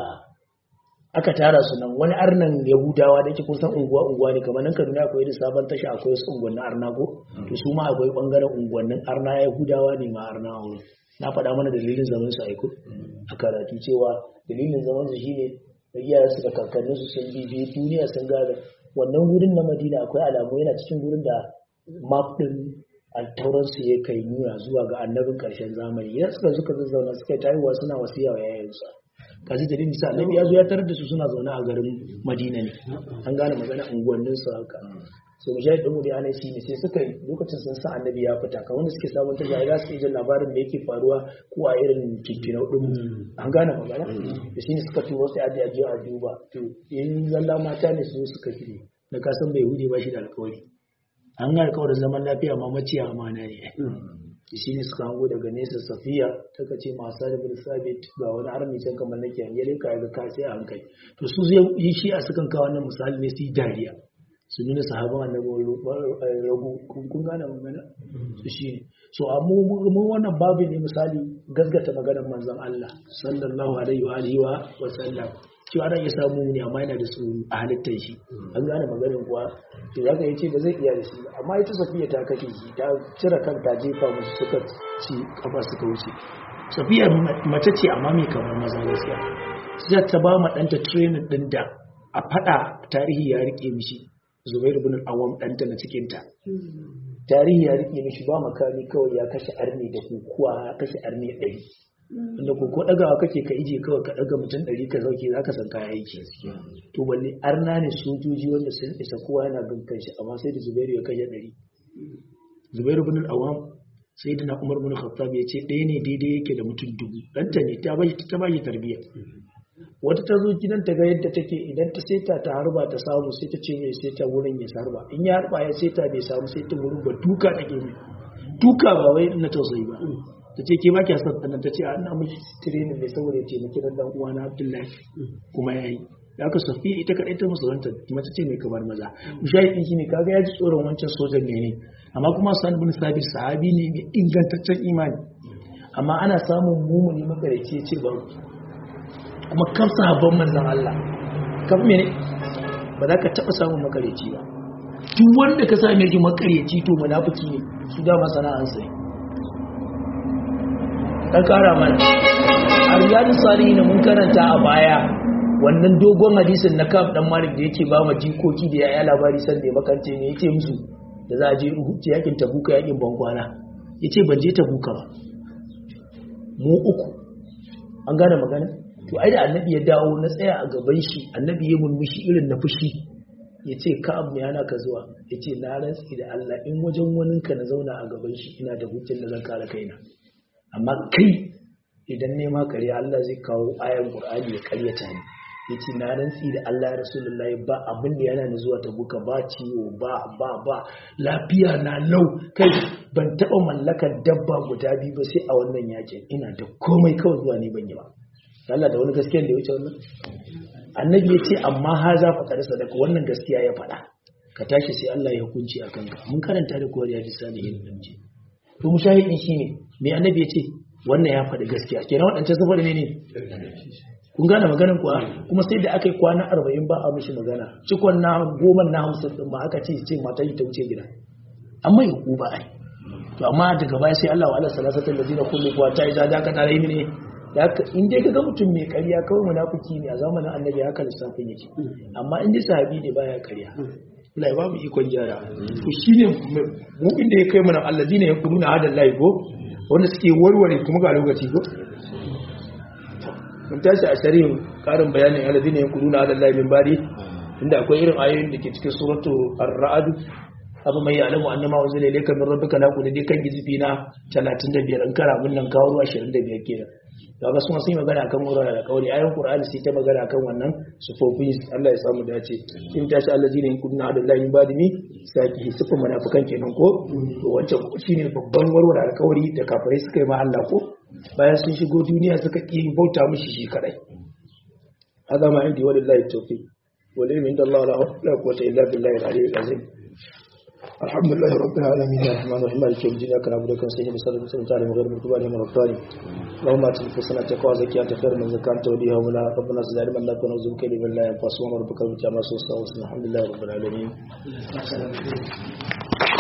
aka tara su nan wani arnan yahudawa da yake kusan unguwa unguwa ne kamar nan kaduna akwai da sabon tasha akwai wasu unguwannin arna ko to su ma akwai bangaren unguwannin arna yahudawa ne ma arna a wurin na faɗa mana dalilin zaman su aiko a karatu cewa dalilin zaman su shine da iyayen su da kakannin su sun bibiye duniya sun gada wannan wurin na madina akwai alamu yana cikin wurin da map din altauran su ya kai nuna zuwa ga annabin karshen zamani idan suka suka zazzauna suka tayiwa suna wasiya wa yayansu kaji dalilin sa annabi ya zo ya tarar da su suna zaune a garin madina ne an gane magana unguwannin su haka so mu shaidi mu da ana shi ne sai suka lokacin sun sa annabi ya fita kan wanda suke sabon ta jahila suke jin labarin da yake faruwa ko a irin kinkinau din an gane magana da shi ne suka turo sai aje aje a duba to in zalla mata ne su suka kire na kasan bai hude ba shi da alkawari an ga alkawarin zaman lafiya ma maciya amana ne shi ne suka hango daga nesa safiya ta ce masu da bin sabit ga wani armi can kamar nake hange ka ga ka sai a hankali to su yi shi a sukan kawo wannan misali ne su yi dariya su nuna sahaban annabi ragu kun gane magana su shi ne so amma mun wannan babu ne misali gasgata maganar manzon Allah sallallahu alaihi wa alihi wa sallam cewa ana iya samu ne amma yana da tsoro a halittar shi an gane maganin kuwa to za ka yi ce ba zai iya da shi amma ita safiya ta kashe shi ta cire kanta jefa musu suka ci kafa suka wuce safiya mace ce amma mai kamar maza gaskiya sai ta ba ma ɗanta training ɗin da a faɗa tarihi ya rike mishi zubairu bin awam ɗanta na cikinta tarihi ya rike mishi ba makami kawai ya kashe arni da kukuwa ya kashe arni ɗari inda ko dagawa kake ka ije kawai ka daga mutum ɗari ka sauke za ka san kaya aiki to balle arna ne sojoji wanda sun isa kowa yana bin kanshi amma sai da zubairu ya kashe ɗari zubairu bin awam sai da na umar bin khattab ya ce ɗaya ne daidai yake da mutum dubu ɗanta ne ta bashi ta bashi tarbiyya wata ta zo gidan ta ga yadda take idan ta seta ta harba ta samu sai ta ce mai seta wurin ya sarba in ya harba ya seta bai samu sai ta wurin ba duka take mai duka ba wai na tausayi ba ta ce ke ba kya son ɗanan ta ce a ina mishi training ne saboda ya taimaki dan dan uwa na Abdullahi kuma ya yi da aka safiya ita kaɗai ta musulunta mace ce mai kamar maza mushahidi shi ne kaga ya ji tsoron wancan sojan ne ne amma kuma sa'ad bin sabit sahabi ne mai ingantaccen imani amma ana samun mumuni makareci ce ba kuma kam sahabban manzan Allah kam mene ba za ka taɓa samun makareci ba duk wanda ka same shi makareci to munafiki ne su dama sana'ansa ne ɗan ƙara mana a riyadun salihin mun karanta a baya wannan dogon hadisin na kaf dan malik da yake ba ma jikoki da yaya labari san da makance ne yake musu da za a je yakin tabuka yakin bankwana yace ban je tabuka ba mu uku an gane magana to ai da annabi ya dawo na tsaya a gaban shi annabi ya murmushi irin na fushi ya ce ka abu yana ka zuwa ya ce na rantsi da Allah in wajen waninka na zauna a gaban shi ina da hujjar da zan kare kaina amma kai idan nema karya Allah zai kawo ayan Qur'ani ya karyata ni yace na rantsi da Allah ya Rasulullahi ba abin da yana ni zuwa ta buka ba ciwo ba ba ba lafiya na lau kai ban taba mallakar dabba guda biyu ba sai a wannan yakin ina da komai kawai zuwa ni ban yi ba Allah da wani gaskiya da ya wuce wannan annabi ya ce amma ha za fa kada sadaka wannan gaskiya ya faɗa ka tashi sai Allah ya hukunci a kanka mun karanta da kowar yaji salihin dan ce to mushahidin shine me annabi ya ce wannan ya faɗi gaskiya kenan waɗancan sun faɗi ne kun gane maganin kuwa kuma sai da aka yi kwana arba'in ba a mishi magana cikon na goma na hamsin ɗin ma aka ce ce mata yi ta wuce gida amma yi ba ai to amma daga baya sai Allah wa Allah salasatan da zina kullu kuwa ta yi za ka tare ne da in dai kaga mutum mai ƙarya kawai munafiki ne a zamanin annabi haka lissafin yake amma in dai sahabi ne baya ƙarya Allah ya ba mu ikon gyara to shine mu inda ya kai mana allazina yaquluna hada Allah ko wanda suke warware kuma ga lokaci ko mun tashi a shari'in karin bayanin allazina yaquluna hada Allah min bari inda akwai irin ayoyin da ke cikin suratu ar-ra'd abu mai ya'lamu annama unzila ilayka min rabbika la kulli kan gizifi na 35 in kara mun nan kawo 25 kenan kaga sun sun magana kan wurare da kauri ayoyin qur'ani sai ta magana kan wannan sufofin Allah ya samu dace in tashi allazina yakuna adallahi badimi saki sufan munafikan kenan ko to wancan shine babban warware alkawari da kafirai suka yi ma Allah ko bayan sun shigo duniya suka ki bauta mishi shi kadai hada ma indi walillahi tawfiq wal ilmi inda Allah la quwwata illa billahi al-aliyyil azim الحمد لله رب العالمين الرحمن الرحيم مالك يوم الدين اياك نعبد وإياك نستعين اهدنا الصراط المستقيم غير المغضوب عليهم ولا الضالين اللهم ات نفوسنا تقوى زكيها خير من زكاة انت وليها ولا ربنا زد علما لا كنا نزول كلمة بالله ينفع ربك وجعل ما الحمد لله رب العالمين